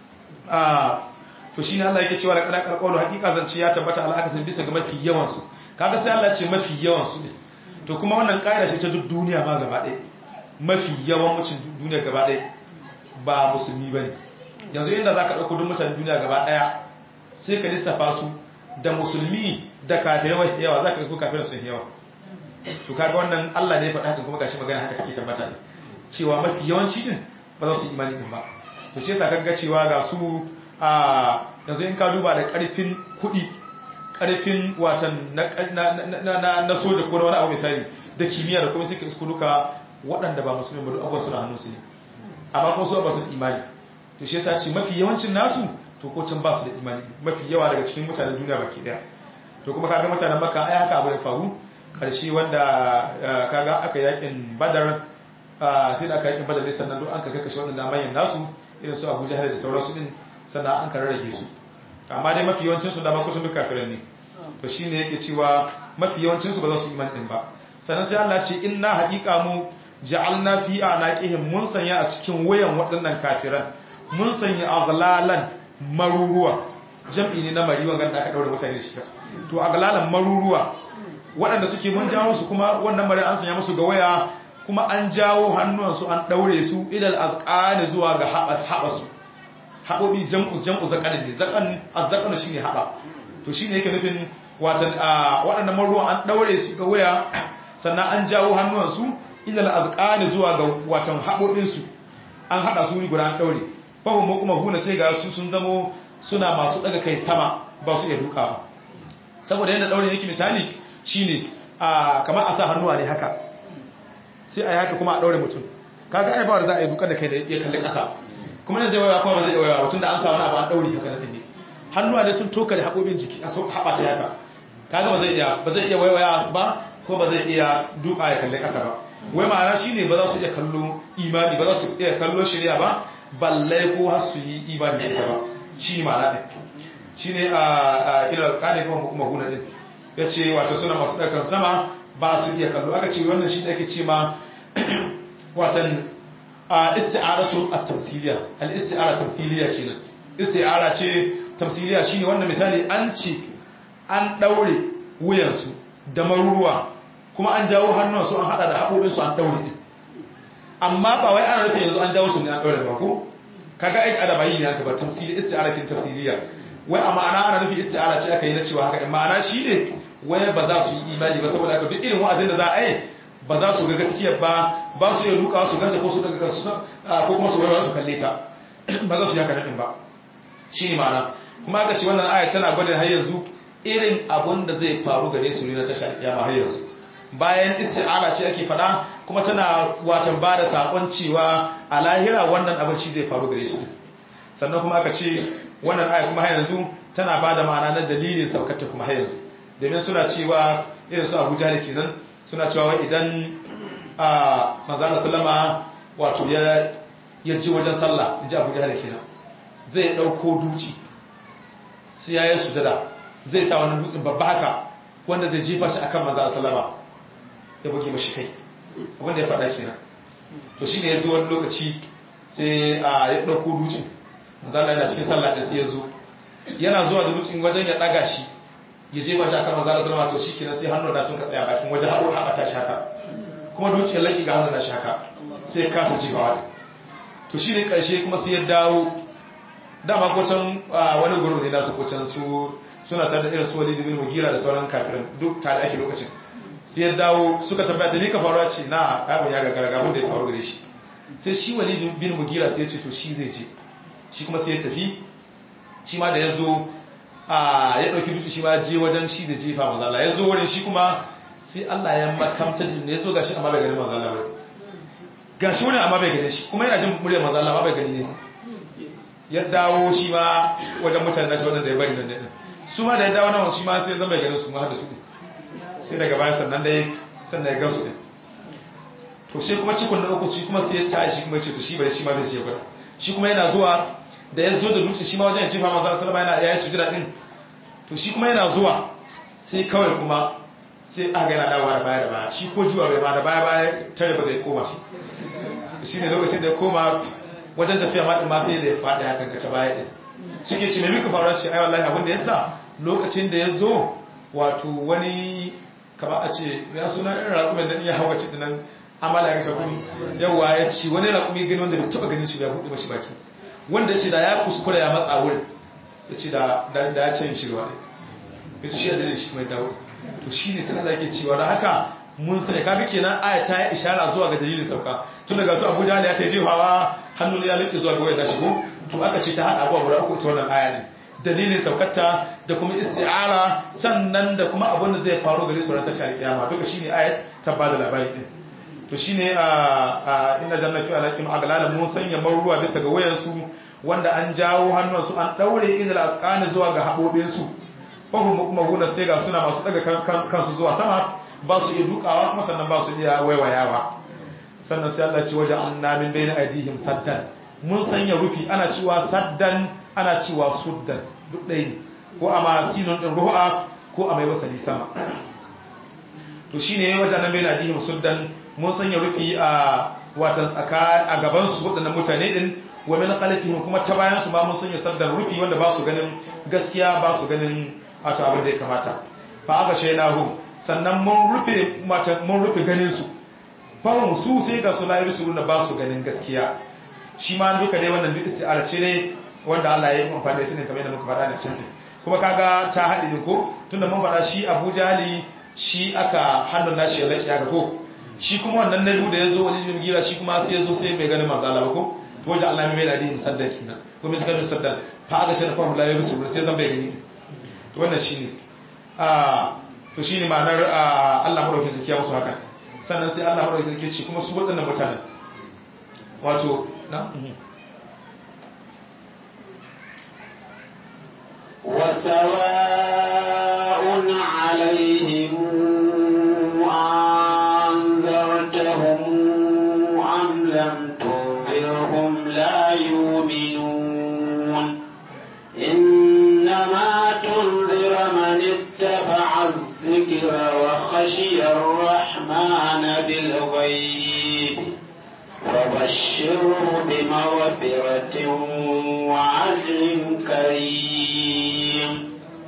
a to shine Allah yake cewa laqad qarqalu haqiqa zance ya tabbata al'akatin bisa ga mafi yawan su kaga sai Allah ya ce mafi yawan su ne to kuma wannan kaida ce ta duk duniya ma gaba ɗaya mafi yawan mucin duniya gaba ɗaya ba musulmi bane yanzu inda zaka dauko duk mutanen duniya gaba ɗaya sai ka lissafa su da musulmi da kafirai yawa zaka isko kafirai sun yawa to kaga wannan Allah ne ya faɗa haka kuma gashi magana haka take tabbata ne cewa mafi yawanci din ba za su yi imani din ba to shi yasa kaga cewa ga su a yanzu in ka duba da ƙarfin kuɗi ƙarfin watan na soja ko na wani abu misali da kimiyya da kuma suka isku duka waɗanda ba musulmi ba duk abubuwan suna hannun su ne amma kuma su ba su da imani to shi yasa ce mafi yawancin nasu to ko can ba su da imani mafi yawa daga cikin mutanen duniya baki daya to kuma kaga mutanen makka ai haka abu ya faru karshe wanda kaga aka yakin badar sai da aka yakin badar ne sannan duk an ka kashe waɗanda manyan nasu irin su abu jahar da sauransu din sannan an ka rarrage su amma dai mafi yawancin su dama kusan duk kafiran ne to shine yake cewa mafi yawancin su ba za su iman din ba sannan sai Allah ce inna haqiqa mu ja'alna fi anaqihim mun sanya a cikin wayan waɗannan kafiran mun sanya aghlalan maruruwa jam'i ne na mari wanda aka daure mutane shi to aghlalan maruruwa waɗanda suke mun jawo su kuma wannan mari an sanya musu ga waya kuma an jawo hannuwansu an daure su idal azqani zuwa ga haɓa su haɓoɓi jam'u jam'u zakanin ne zakan azzakanu shine haɓa to shine yake nufin watan waɗannan maruwan an daure su ga waya sannan an jawo hannuwansu idal azqani zuwa ga watan haɓoɓin su an haɗa su guda an daure fahimmu kuma huna sai ga su sun zamo suna masu daga kai sama ba su iya duka ba saboda yadda daure yake misali shine a kamar a sa hannuwa ne haka sai a yi haka kuma a daure mutum kaga ai ba za a yi duka da kai da ya kalli ƙasa kuma yanzu zai waya kuma ba zai waya mutum da an sa wani abu an daure haka na ne hannuwa ne sun toka da haƙoƙin jiki a haɓa ta haka kaga ba zai iya ba zai iya waiwaya ba ko ba zai iya duka ya kalli ƙasa ba wai ma'ana shine ba za su iya kallo imani ba za su iya kallo shari'a ba balle ko har su yi imani da ita ba shi ma'ana ɗin shi ne a ilar ƙane kuma kuma guna ɗin ya ce wato suna masu ɗaukar sama ba su iya kallo aka ce wannan shi ake ce ma watan isti'aratu at-tamsiliya al-isti'ara tamsiliya kenan isti'ara ce tamsiliya shine wannan misali an ce an daure wuyansu da maruruwa kuma an jawo hannunsu an hada da haƙoƙinsu an daure din amma ba wai ana nufin yanzu an jawo su ne an daure ba ko kaga ai adaba yi ne aka ba tamsili isti'ara kin tafsiliya wai a ma'ana ana nufin isti'ara ce aka yi na cewa haka in ma'ana shine wai ba za su yi imani ba saboda haka duk irin wa'azin da za a yi ba za su ga gaskiya ba ba su iya duka su ganta ko su daga kansu ko kuma su waiwa su kalle ta ba za su yi haka nadin ba shine ma'ana kuma aka ce wannan aya tana gwada har yanzu irin abun da zai faru gare su ne na tashar kiyama har yanzu bayan isti'ala ce ake fada kuma tana watan ba da sakon cewa a lahira wannan abin shi zai faru gare su sannan kuma aka ce wannan aya kuma har yanzu tana ba da ma'ana na dalilin saukarta kuma har yanzu domin suna cewa irin su abuja da kenan suna cewa idan a manzana sallama wato ya ji wajen sallah in ji abuja da kenan zai ɗauko duci sai ya yi sujada zai sa wani dutsen babba haka wanda zai jefa shi akan manzana sallama ya buge mashi kai wanda ya faɗa kenan to shi ne ya zo wani lokaci sai a ya ɗauko dutsen manzana yana cikin sallah da sai ya zo yana zuwa da dutsen wajen ya ɗaga shi ya je mashi akan manzana sallama to shi kenan sai hannun da sun ka tsaya bakin wajen haɓo haɓata shi haka kuma dutsen laƙi ga hannun da shi haka sai ya kasa jefawa to shi ne ƙarshe kuma sai ya dawo dama kocan wani gurin ne nasu kocan su suna tare da irin su walidi bin mugira da sauran kafirin duk tare ake lokacin sai ya dawo suka tabbata ni ka faruwa ce na abin ya gagara gabin da ya faru gare shi sai shi walidi bin mugira sai ya ce to shi zai je shi kuma sai ya tafi shi ma da ya zo a ya ɗauki dutse shi ma je wajen shi da jefa mazala ya zo wurin shi kuma sai Allah ya makamta da ya zo gashi amma bai gani mazala ba gashi wurin amma bai gani shi kuma yana jin muryar mazala amma bai gani ne ya dawo shi ma wajen mutane nashi wadanda ya bari nan ne su ma da ya dawo nan shi ma sai zama ya ganin su ma da su ne sai daga bayan sannan dai sannan ya gansu ne to sai kuma cikon na uku shi kuma sai ya tashi shi kuma ce to shi bai shi ma zai ce gwada shi kuma yana zuwa da ya zo da dutse shi ma wajen ya jefa maza sallama yana ya yi sujira din to shi kuma yana zuwa sai kawai kuma sai aka yana dawowa da baya da baya shi ko juwa bai ma da baya baya tare ba zai koma shi shi ne lokacin da ya koma wajen tafiya maɗin ma sai da ya faɗi hakan ka ta baya ɗin suke ce mai mika faruwa ce ai wallahi abin da ya sa lokacin da ya zo wato wani kama a ce ya suna irin raƙumin da iya hawa ce dinan amala ya tafi yawa ya ci wani raƙumi gani wanda bai taɓa ganin shi ya buɗe mashi baki wanda ya ce da ya kuskura ya matsa wurin ya ce da ya ce shi ruwa ne ya ce shi a dalilin shi kuma ya dawo to shi ne sai Allah yake cewa da haka mun sani kaga kenan aya ta yi ishara zuwa ga dalilin sauka tun daga su Abuja ne ya ce jefawa hannun ya liƙe zuwa ga wayar shigo to aka ce ta haɗa abuwa guda uku ita wannan aya ne dalilin saukarta da kuma isti'ara sannan da kuma abin da zai faru gare su ran tashar kiyama duka shine ayat ta ba da labari din to shine a inna jannatu alaikum aglalan mun sanya maruwa bisa ga wayan su wanda an jawo hannun su an daure idal asqani zuwa ga habobin su fa hum mukmahuna sai ga suna masu daga kansu zuwa sama ba su iya dukawa kuma sannan ba su iya waiwayawa sannan sai Allah ce waje anna min bayna aidihim saddan mun sanya rufi ana cewa saddan ana cewa suddan duk ɗaya ne ko a masinun ɗin ru'a ko a mai wasali sama to shi ne wajen nan bayna aidihim suddan mun sanya rufi a watan tsaka a gaban su waɗannan mutane din wa min khalfihim kuma ta bayan su ma mun sanya saddan rufi wanda ba su ganin gaskiya ba su ganin wato abin da ya kamata fa aka shainahu sannan mun rufe mun rufe ganin su fahim su sai ga su layi su ba su ganin gaskiya shi ma duka dai wannan duk isti'ara ce ne wanda Allah ya yi amfani da su ne kamar yadda muka faɗa da can kuma kaga ta haɗe ne ko tunda mun faɗa shi Abu Jahali shi aka hannun nashi ya laƙiya ga ko shi kuma wannan na biyu da ya zo wani yin gira shi kuma sai ya zo sai bai ganin manzo Allah ba ko to wajen Allah mai da yin saddan kina ko mai ganin saddan fa aka shi fahim layi su sai zan bai gani to wannan shine a to shine ma'anar Allah madaukakin zakiya musu haka sannan sai Allah maɗauki sarki ce kuma su waɗannan mutanen wato na وسواء عليهم أنذرتهم أم لم تنذرهم لا يؤمنون إنما تنذر من اتبع الذكر وخشي الرحمن بالغيب فبشره بمغفرة وعجر كريم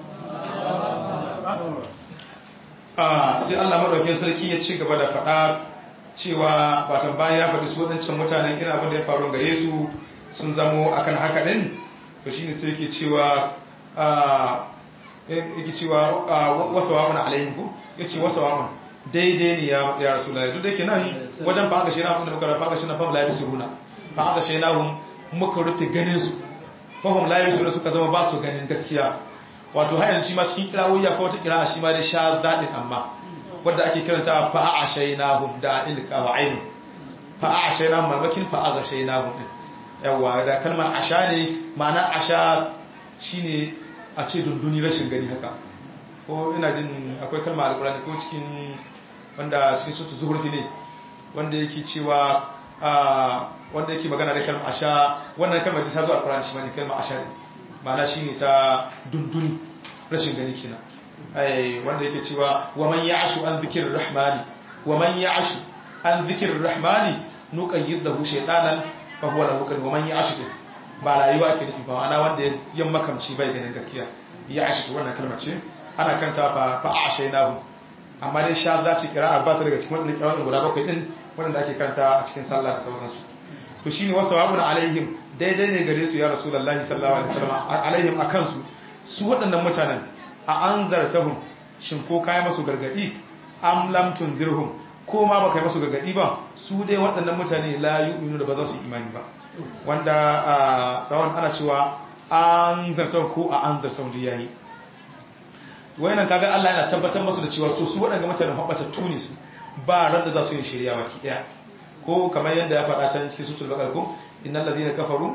sai Allah madaukakin sarki ya ci gaba da faɗa cewa batan bayan ya faɗi su waɗancan mutanen ina abin da ya faru gare su sun zamo akan haka ɗin to shine sai yake cewa yake cewa wasa wa'un alayhim ko yace wasa wa'un daidai ne ya ya rasulullahi duk da yake nan wajen fa aka shena abinda muka rafa aka shena fa la yabsuruna fa aka shena hum muka rufe ganin su fa hum la yabsuruna suka zama ba su ganin gaskiya wato har yanzu shi ma cikin kirawoyi ko wata kira'a shi ma dai sha zadin amma wanda ake kiranta fa a shaynahum da ilka wa ainu fa a shaynahum mamakin fa a shaynahum yawa da kalmar asha ne ma'ana asha shine a ce dunduni rashin gani haka ko ina jin akwai kalmar alkurani ko cikin wanda cikin sutu zuhurfi ne wanda yake cewa wanda yake magana da kalmar asha wannan kalmar ta zo alkurani shi ne kalmar asha ne ma'ana shine ta dunduni rashin gani kenan ai wanda yake cewa wa man ya'shu an dhikrir rahmani wa man ya'shu an dhikrir rahmani nuqayyid lahu shaytanan fa huwa lahu qad wa man ya'shu ba rayuwa ke nufi ba ma'ana wanda ya makamci bai ganin gaskiya ya'shu wannan kalmar ce ana kanta fa fa a'shaynahu amma dai sha za ci kira ba ta daga cikin wannan kirawan guda bakwai din wanda ake kanta a cikin sallah da sauransu to shine wasu wabun alaihim daidai ne gare su ya rasulullahi sallallahu alaihi wasallam alaihim akan su su waɗannan mutanen a an zartahun shin ko kayi masu gargadi am lam tunzirhum ko ma baka yi masu gargadi ba su dai waɗannan mutane la yu'minu da ba za su yi imani ba wanda a tsawon ana cewa an zartahun ko a an zartahun da yayi wayannan kaga Allah yana tabbatar masu da cewa to su waɗannan mutanen habbatattu ne su ba ran da za su yi shirya baki daya ko kamar yadda ya faɗa can cikin sutul baqara ko innal ladina kafaru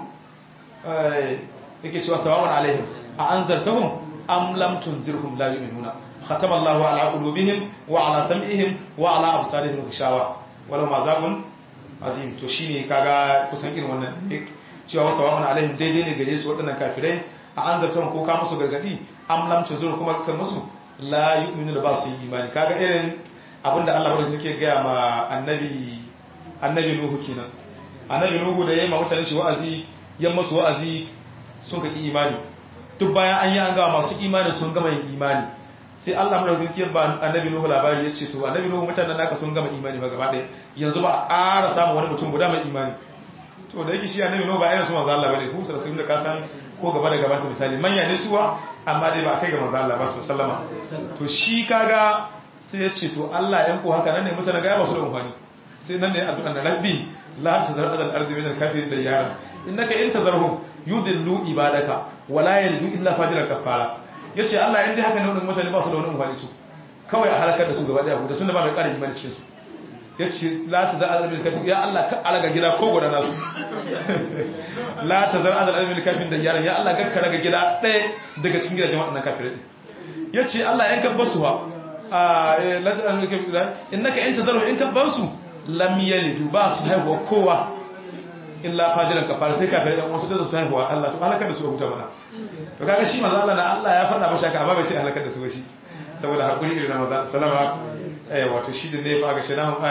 yake cewa sawa'un alaihim a anzartahum am lam tunzirhum la yu'minuna khatama Allahu ala qulubihim wa ala sam'ihim wa ala absarihim ghishawa wala mazabun azim to shine kaga kusan irin wannan ne cewa sawa'un alaihim daidai ne gare su waɗannan kafirai a anzartahum ko ka musu gargadi am lam tunzirhum kuma kan musu la yu'minuna ba su yi imani kaga irin abinda Allah bada suke gaya ma annabi annabi Nuhu kenan annabi Nuhu da yayin ma mutane shi wa'azi yan masu wa'azi sun kaki imani duk bayan an yi an gawa masu imani sun gama yin imani sai Allah mara zirkiyar ba annabi Nuhu labari ya ce to annabi Nuhu mutanen naka sun gama imani ba gaba ɗaya yanzu ba a ƙara samun wani mutum guda mai imani to da yake shi annabi Nuhu ba irin su manzo Allah bane ku sai sun da ka san ko gaba da gaba ta misali manya ne suwa amma dai ba kai ga manzo Allah ba sallama to shi kaga sai ya ce to Allah yan ko haka nan ne mutanen ga ba su da amfani sai nan ne addu'a na rabbi la tazar adal ardi min al-kafirin da yara innaka in tazarhum yudillu ibadaka wala yaldu illa fajiran kafara yace Allah in dai haka ne wannan mutane ba su da wani amfani su kawai a halakar da su gaba daya da tunda ba mai karin imani cikin su yace la tazar adal ardi kafin ya Allah ka alaga gida ko goda nasu la tazar adal ardi kafin da yara ya Allah ka raga gida daya daga cikin gidajen waɗannan kafirai yace Allah in ka basu ha la tazar adal kafin innaka in tazarhum in ka basu lam yalidu ba su haihuwa kowa illa fajiran kafara sai kafirai dan wasu da su haihuwa Allah to halakar da su huta mana to kaga shi manzo Allah na Allah ya faɗa masa haka amma bai ce halakar da su ba shi saboda hakuri irin manzo sallama eh wato shi da ne fa ga shi nan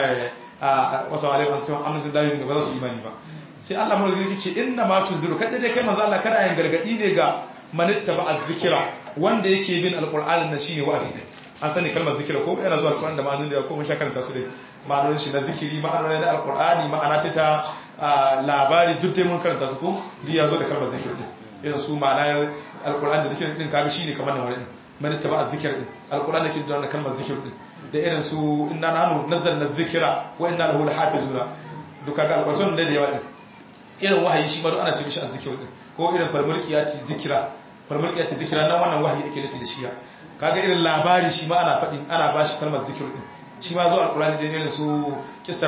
a wasu alaihi wasallam amsu da yin ba za su imani ba sai Allah mu zai ce inna ma tunziru kada dai kai manzo Allah kada yin gargadi ne ga manitta ba azzikira wanda yake bin alqur'ani na shine wa'azi an sani kalmar zikira ko yana zuwa alqur'ani da ma'anonin da ko mun shakaranta su dai ma'anonin shi na zikiri ma'anonin da alqur'ani ma'ana ce ta labari duk dai mun karanta su ko duk ya zo da kalmar zikir din irin su ma'ana alkur'an da zikir din kaga shine kamar nan wani man taba zikir din alkur'an da ke da kalmar zikir din da irin su inna nahnu nazzalna dhikra wa inna lahu lahafizuna duk kaga alkur'an da da yawa din irin wahayi shi ma duk ana ce mishi azzikir din ko irin farmulqiyati zikira farmulqiyati zikira nan wannan wahayi ake nufi da shi kaga irin labari shi ma ana faɗin ana bashi kalmar zikir din shi ma zo alkur'ani da irin su kisar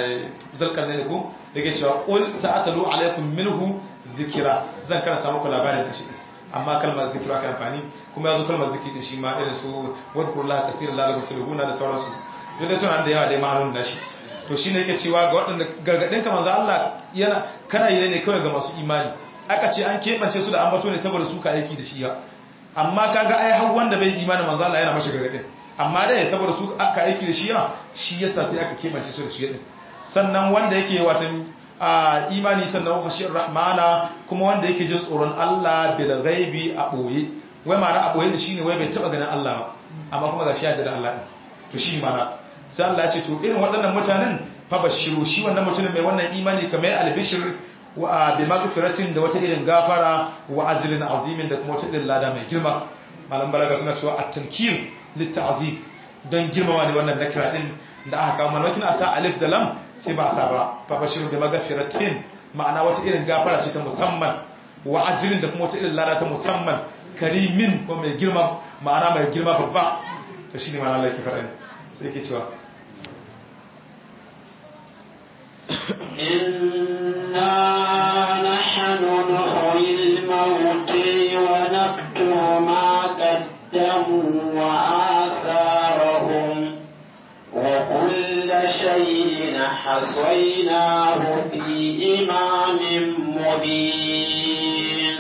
zalkar ne ko da ke cewa ƙul sa'atalu alaikum minhu zikira zan karanta muku labarin da shi amma kalmar zikira ka amfani kuma ya zo kalmar zikiri da shi ma irin su wadkurullaha kafiran lalakum tulhuna da sauransu duk da suna da yawa dai ma'anun da shi to shine yake cewa ga waɗanda gargadin ka manzo Allah yana kana yi ne kawai ga masu imani aka ce an keɓance su da ambato ne saboda su ka aiki da shi ya amma kaga ai har wanda bai imani manzo Allah yana mashi gargadin amma dai saboda su aka aiki da shi ya shi yasa sai aka keɓance su da shi din sannan wanda yake watan a imani sannan khashiyar rahmana kuma wanda yake jin tsoron Allah bil ghaibi a boye wai ma'ana a boye da shine wai bai taba ganin Allah ba amma kuma gashi ya da Allah to shi ma'ana sai Allah ya ce to irin waɗannan mutanen fa bashiru shi wannan mutumin mai wannan imani kamar albishir wa bi maghfiratin da wata irin gafara wa ajrin azimin da kuma wata irin lada mai girma malam balaga suna cewa at-tankir lit-ta'zim don girmama ne wannan nakira din da aka kawo malakin a sa alif da lam sai ba a sa ba fa bashiru da magafiratin ma'ana wata irin gafara ce ta musamman wa ajrin da kuma wata irin lada ta musamman karimin ko mai girma ma'ana mai girma babba to shine ma'ana Allah ke fara ne sai yake cewa inna وآثارهم وكل شيء حصيناه في إمام مبين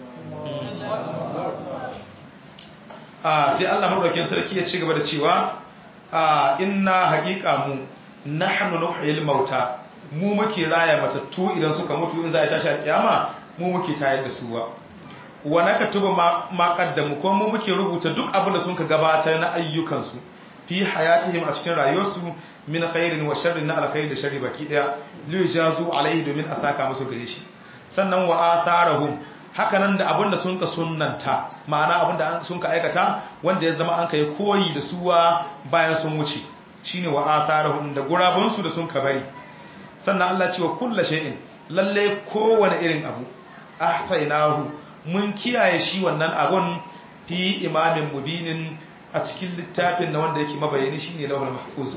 sai Allah madaukakin sarki ya ci gaba da cewa inna haqiqa mu nahnu nuhyil mauta mu muke raya matattu idan suka mutu in za a tashi kiyama mu muke tayar da su wa wa nakatubu ma qaddamu ko mu muke rubuta duk abin da sun ka gabatar na ayyukansu fi hayatihim a cikin rayuwarsu min khairin wa sharrin na alkhairi da sharri baki daya li jazu alaihi domin a saka musu gare shi sannan wa atharahum haka nan da abinda sun ka sunnanta ma'ana abinda sun ka aikata wanda ya zama an kai koyi da suwa bayan sun wuce shine wa atharahum da gurabun su da sun ka bari sannan Allah ce wa kullu shay'in lalle kowane irin abu ahsaynahu mun kiyaye shi wannan abun fi imamin mubinin a cikin littafin na wanda yake mabayani shine lawhul mahfuz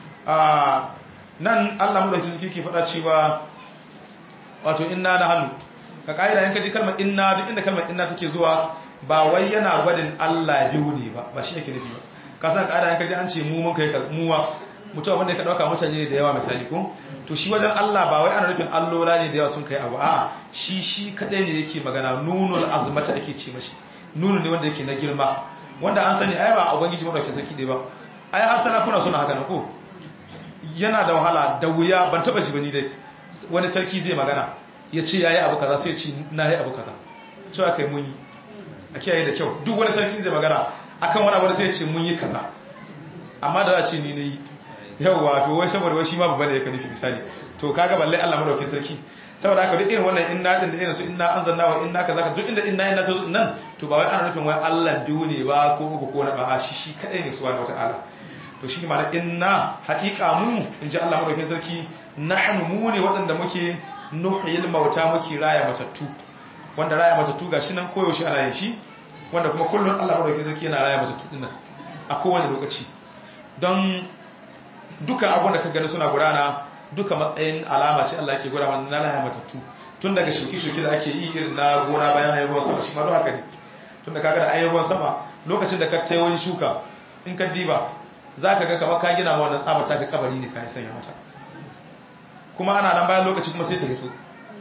a nan Allah mu da ke faɗa cewa wato inna nahnu ka ƙa'ida yanka ji kalmar inna duk inda kalmar inna take zuwa ba wai yana gwadin Allah biyu ne ba ba shi yake nufi ba ka san ƙa'ida yanka ji an ce mu mun kai muwa mutum wanda ka ɗauka mutane da yawa misali ko to shi wajen Allah ba wai ana nufin allola ne da yawa sun kai abu a'a shi shi kadai ne yake magana nunul azmata ake ce mashi nunu ne wanda yake na girma wanda an sani ai ba ubangiji madaukakin sarki dai ba ai har sarakuna suna haka na ko yana da wahala da wuya ban taba shi bane dai wani sarki zai magana ya ce ya yi abu kaza sai ce na yi abu kaza cewa aka yi mun yi a kiyaye da kyau duk wani sarki zai magana akan wani abu sai ya ce mun yi kaza amma da za a ce ni na yi yauwa to wai saboda wai shi ma babba ne ya nufi misali to kaga balle Allah madaukakin sarki saboda haka duk irin wannan inna din da irin su inna anzalna wa inna kaza duk inda inna inna to nan to ba wai ana nufin wai Allah biyu ne ba ko uku ko na ba shi shi kadai ne subhanahu wataala to shi ma inna haqiqa mu inji Allah madaukakin sarki nahnu mu ne waɗanda muke nuhyil mauta muke raya matattu wanda raya matattu gashi nan koyaushe ana yin shi wanda kuma kullun Allah madaukakin sarki yana raya matattu din nan a kowane lokaci don duka abun da ka gani suna gudana duka matsayin alama ce Allah ke gwada mana na raya matattu tun daga shuki-shuki da ake yi irin na gona bayan ayyukan sama shi ma don haka ne tun da kaga da ayyukan sama lokacin da ka tai wani shuka in ka diba za ka ga kamar ka gina ma wannan tsaba ta ka kabari ne ka yi sanya mata kuma ana nan bayan lokaci kuma sai ta fito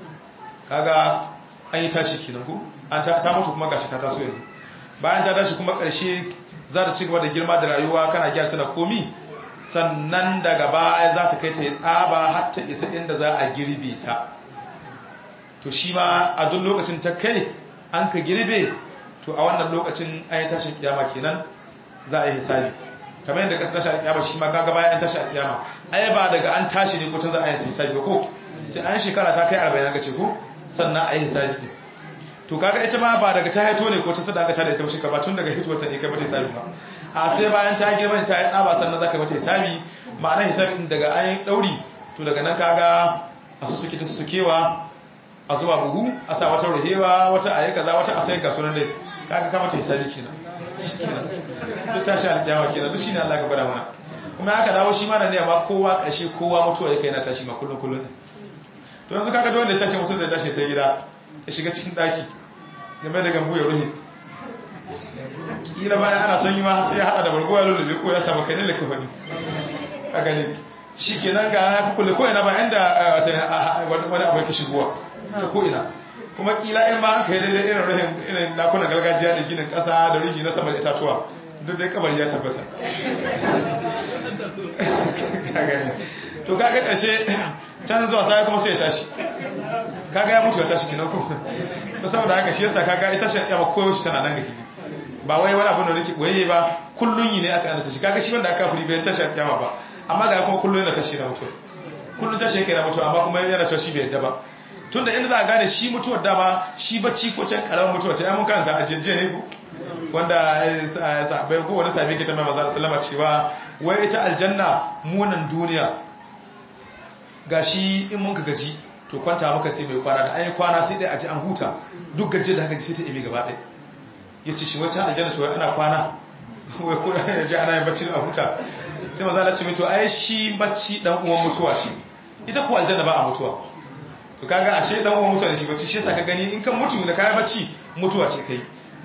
kaga an yi tashi kenan ko an ta mutu kuma gashi ta taso yanzu bayan ta tashi kuma karshe za ta ci gaba da girma da rayuwa kana gyara da komi sannan daga baya za ta kai ta yi tsaba har ta isa inda za a girbe ta to shi ma a duk lokacin ta kai an ka girbe to a wannan lokacin an yi tashin kiyama kenan za a yi hisabi kamar yadda kasa tashi alƙiyama shi ma kaga bayan an tashi alƙiyama ai ba daga an tashi ne kutun za a yi hisabi ba ko sai an shekara ta kai 40 ga ce ko sannan a yi hisabi din to kaga ita ma ba daga ta haito ne ko ta sadaka ta da ita shi ba tun daga hituwar ta ne kai mata hisabi ba a sai bayan ta girma ta yi tsaba sannan zaka mata hisabi ma'ana hisabi daga an yi dauri to daga nan kaga a su suke da su sukewa a zuwa buhu a sa wata ruhewa wata ayi kaza wata a sai ga sunan dai kaga ka mata hisabi kenan duk tashi alƙiyawa kenan duk shine Allah ka gwada mana kuma haka dawo shi mana ne amma kowa ƙarshe kowa mutuwa yake yana tashi ma kullun kullun to yanzu kaga dole ya tashi mutum zai tashi ta gida ya shiga cikin daki game da gambu ya ruhi kila bayan ana sanyi ma sai ya hada da bargowa lulluɓe ko ya samu kai ne laka fadi a gani shi kenan ga ya fi kulle ko ina ba inda wani abu yake shigowa ta ko ina kuma kila in ma ka yi daidai irin rahin irin lakunan gargajiya da ginin kasa da rihi na sama da itatuwa duk dai kabari ya tabbata to kaga karshe can zuwa sai kuma sai ya tashi kaga ya mutu ya tashi kenan ko to saboda haka shi yasa kaga ita shi ya koyo shi tana nan ga kiji ba wai wani abu da nake boye ba kullun yi ne aka ana tashi kaga shi wanda aka furi bai tashi kiyama ba amma ga kuma kullun yana tashi na mutu kullun tashi yake na mutu amma kuma yana cewa shi bai yadda ba tunda inda za a gane shi mutuwar dama shi bacci ko can karamin mutuwa ce mun karanta a jeje ne ko wanda sabai ko wani sabi ke ta mai maza sallama cewa wai ita aljanna munan duniya gashi in mun ka gaji to kwanta muka sai mai kwana da ayi kwana sai dai a ji an huta duk gajiyar da haka ji sai ta imi gaba ɗaya ya ce shi wacce aljanna to ana kwana wai ko ya ji ana yin bacci a huta sai maza na ce mai to ai shi bacci dan uwan mutuwa ce ita ko aljanna ba a mutuwa to kaga ashe dan uwan mutuwa ne shi bacci shi yasa ka gani in kan mutu da kayan bacci mutuwa ce kai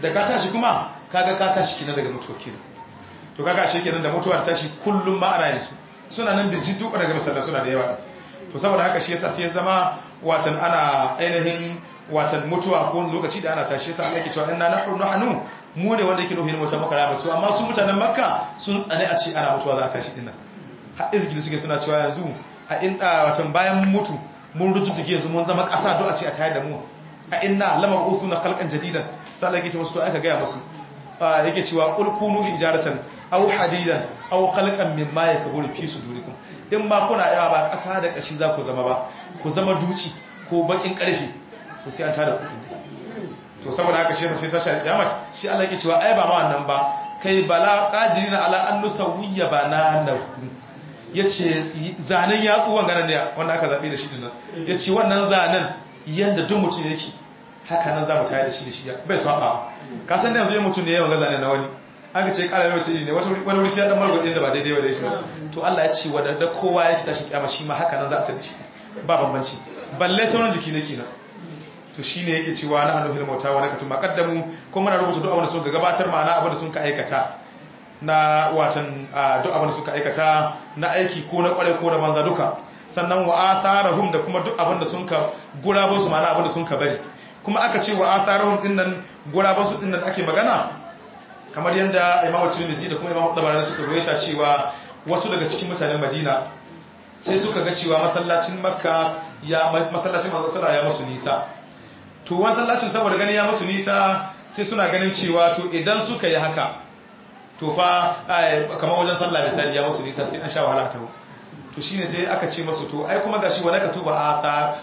da ka tashi kuma kaga ka tashi kina daga mutuwa kina to kaga shi kenan da mutuwa ta tashi kullum ma ana yin su suna nan birji duk daga masallan suna da yawa to saboda haka shi yasa sai ya zama watan ana ainihin watan mutuwa ko lokaci da ana tashi yasa Allah yake cewa inna nahnu nahnu mu ne wanda yake nufin mutuwa maka rama to amma su mutanen makka sun tsane a ce ana mutuwa za ta tashi dinnan har izgili suke suna cewa yanzu a inda watan bayan mun mutu mun rututuke yanzu mun zama ƙasa do a ce a tayar da mu a inna lamar usu na khalqan jadidan sai Allah yake ce musu to aka gaya musu yake cewa qul kunu hijaratan aw hadidan aw khalqan mimma yakburu fi sudurikum in ba kuna yawa ba ƙasa da ƙashi za ku zama ba ku zama duci ko bakin ƙarfe to sai an tada ku to saboda haka shi sai tashi kiyama shi Allah yake cewa ai ba ma wannan ba kai bala qadirina ala an nusawiyya banana yace zanen yatsu wannan ne wanda aka zabe da shi dinnan yace wannan zanen yanda duk mutum yake haka nan za mu tayar da shi da shi bai saba ka san da yanzu mutum ne yawan ga zanen na wani aka ce kara mai mutum ne wani wuri sai ya dan margwade da ba daidai ba da shi to Allah ya ce wadanda kowa yake tashi kiyama shi ma haka nan za a tada shi ba bambanci balle sauran jiki ne kenan to shine yake cewa na hannu hilmau ta wani katuma kaddamu ko muna rubuta duk abin da sun ga gabatar ma'ana abin da sun ka aikata na watan duk abin da suka aikata na aiki ko na kware ko na banza duka sannan wa atharahum da kuma duk abin da sun ka gurabo su ma'ana abin da sun ka bari kuma aka ce wa atharahum din nan gurabo su din nan ake magana kamar yanda Imam Tirmidhi da kuma Imam Tabarani suka rawaita cewa wasu daga cikin mutanen Madina sai suka ga cewa masallacin Makka ya masallacin Manzon sallallahu ya musu nisa to masallacin saboda gani ya musu nisa sai suna ganin cewa to idan suka yi haka to fa kamar wajen sallah misali ya musu nisa sai an sha wahala ta to shine sai aka ce masu to ai kuma gashi wala ka tuba athar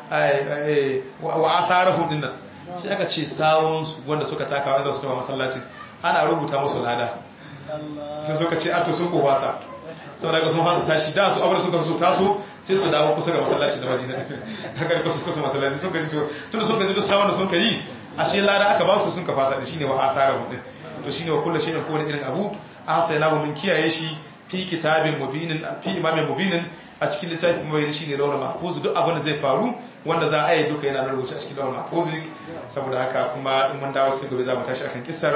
wa atharahum dinnan sai aka ce sawun su wanda suka taka wanda su tafi masallacin ana rubuta musu lada sai suka ce a to sun ko wasa saboda ga sun fasa tashi da su abar suka so taso sai su dawo kusa ga masallaci da Madina haka ne kusa kusa masallaci sun gaji to tunda sun gaji duk sawun da sun kai ashe lada aka ba su sun ka fasa da shine wa atharahum din to shine wa kullu shay'in ko irin abu ahsayna mun kiyaye shi fi kitabin mubinin fi imamin mubinin a cikin littafin mai shine lawal mahfuz duk abin da zai faru wanda za a yi duka yana rubuce a cikin lawal mahfuz saboda haka kuma in mun dawo sai gobe za mu tashi akan kissar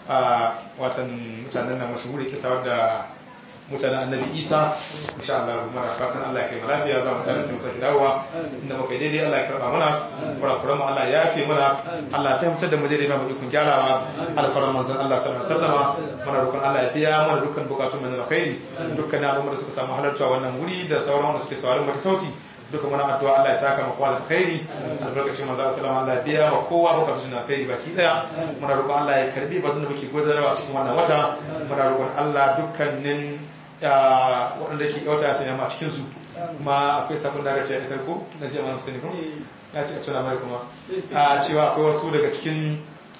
watan mutanen nan mashhuri kissa wadda mutanen annabi isa insha Allah muna fatan Allah ya kai mu lafiya za mu tare sai mu saki dawowa inda muka yi daidai Allah ya karba mana kurakuran mu Allah ya yafe mana Allah ya fahimtar da mu daidai ba mu ikon gyarawa alfaran manzon Allah sallallahu alaihi wasallam muna roƙon Allah ya biya mana dukkan bukatun mu na alkhairi dukkan al'ummar da suka samu halarta wannan wuri da sauran wanda suke sauraron mu ta sauti duka muna addu'a Allah ya saka mu kowa da alkhairi albarkacin manzo sallallahu Allah ya biya wa kowa bukatun na alkhairi baki daya muna roƙon Allah ya karbi bazin da muke gudanarwa a cikin wannan wata muna roƙon Allah dukkanin waɗanda ke kyauta ya sanya ma cikinsu kuma akwai sabon da aka ce a isar ko na ce ma musulmi ko ya ce a tuna mai kuma a cewa akwai wasu daga cikin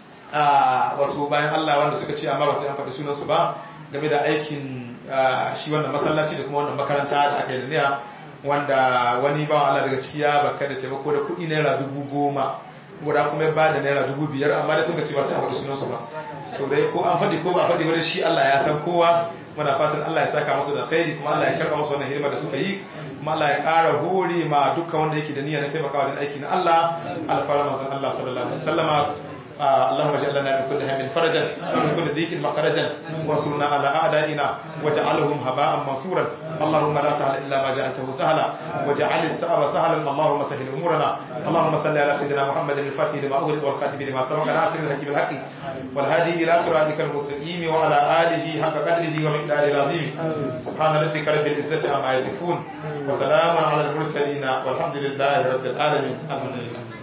wasu bayan Allah wanda suka ce amma ba sai an faɗi sunansu ba game da aikin shi wannan masallaci da kuma wannan makaranta da aka yi da niya wanda wani bawan Allah daga ciki ya baka da taimako da kuɗi naira dubu goma guda kuma ya bada naira dubu biyar amma da suka ce ba sai a faɗi sunansu ba to dai ko an faɗi ko ba faɗi ba shi Allah ya san kowa muna fatan Allah ya saka musu da khairi kuma Allah ya karba musu wannan hidima da suka yi kuma Allah ya ƙara hore ma dukkan wanda yake da niyya na taimakawa wajen aiki na Allah alfara manzon Allah sallallahu alaihi wasallama اللهم اجعل لنا من كل هم فرجا ومن كل ضيق مخرجا وانصرنا على اعدائنا واجعلهم هباء منثورا اللهم لا سهل الا ما جعلته سهلا واجعل الصعب سهلا اللهم سهل امورنا اللهم صل على سيدنا محمد الفاتح لما اغلق والخاتم لما سبق ناصر الحكيم الحق والهادي الى صراطك المستقيم وعلى اله حق قدره ومقداره العظيم سبحان ربك رب العزه عما يصفون وسلام على المرسلين والحمد لله رب العالمين الحمد لله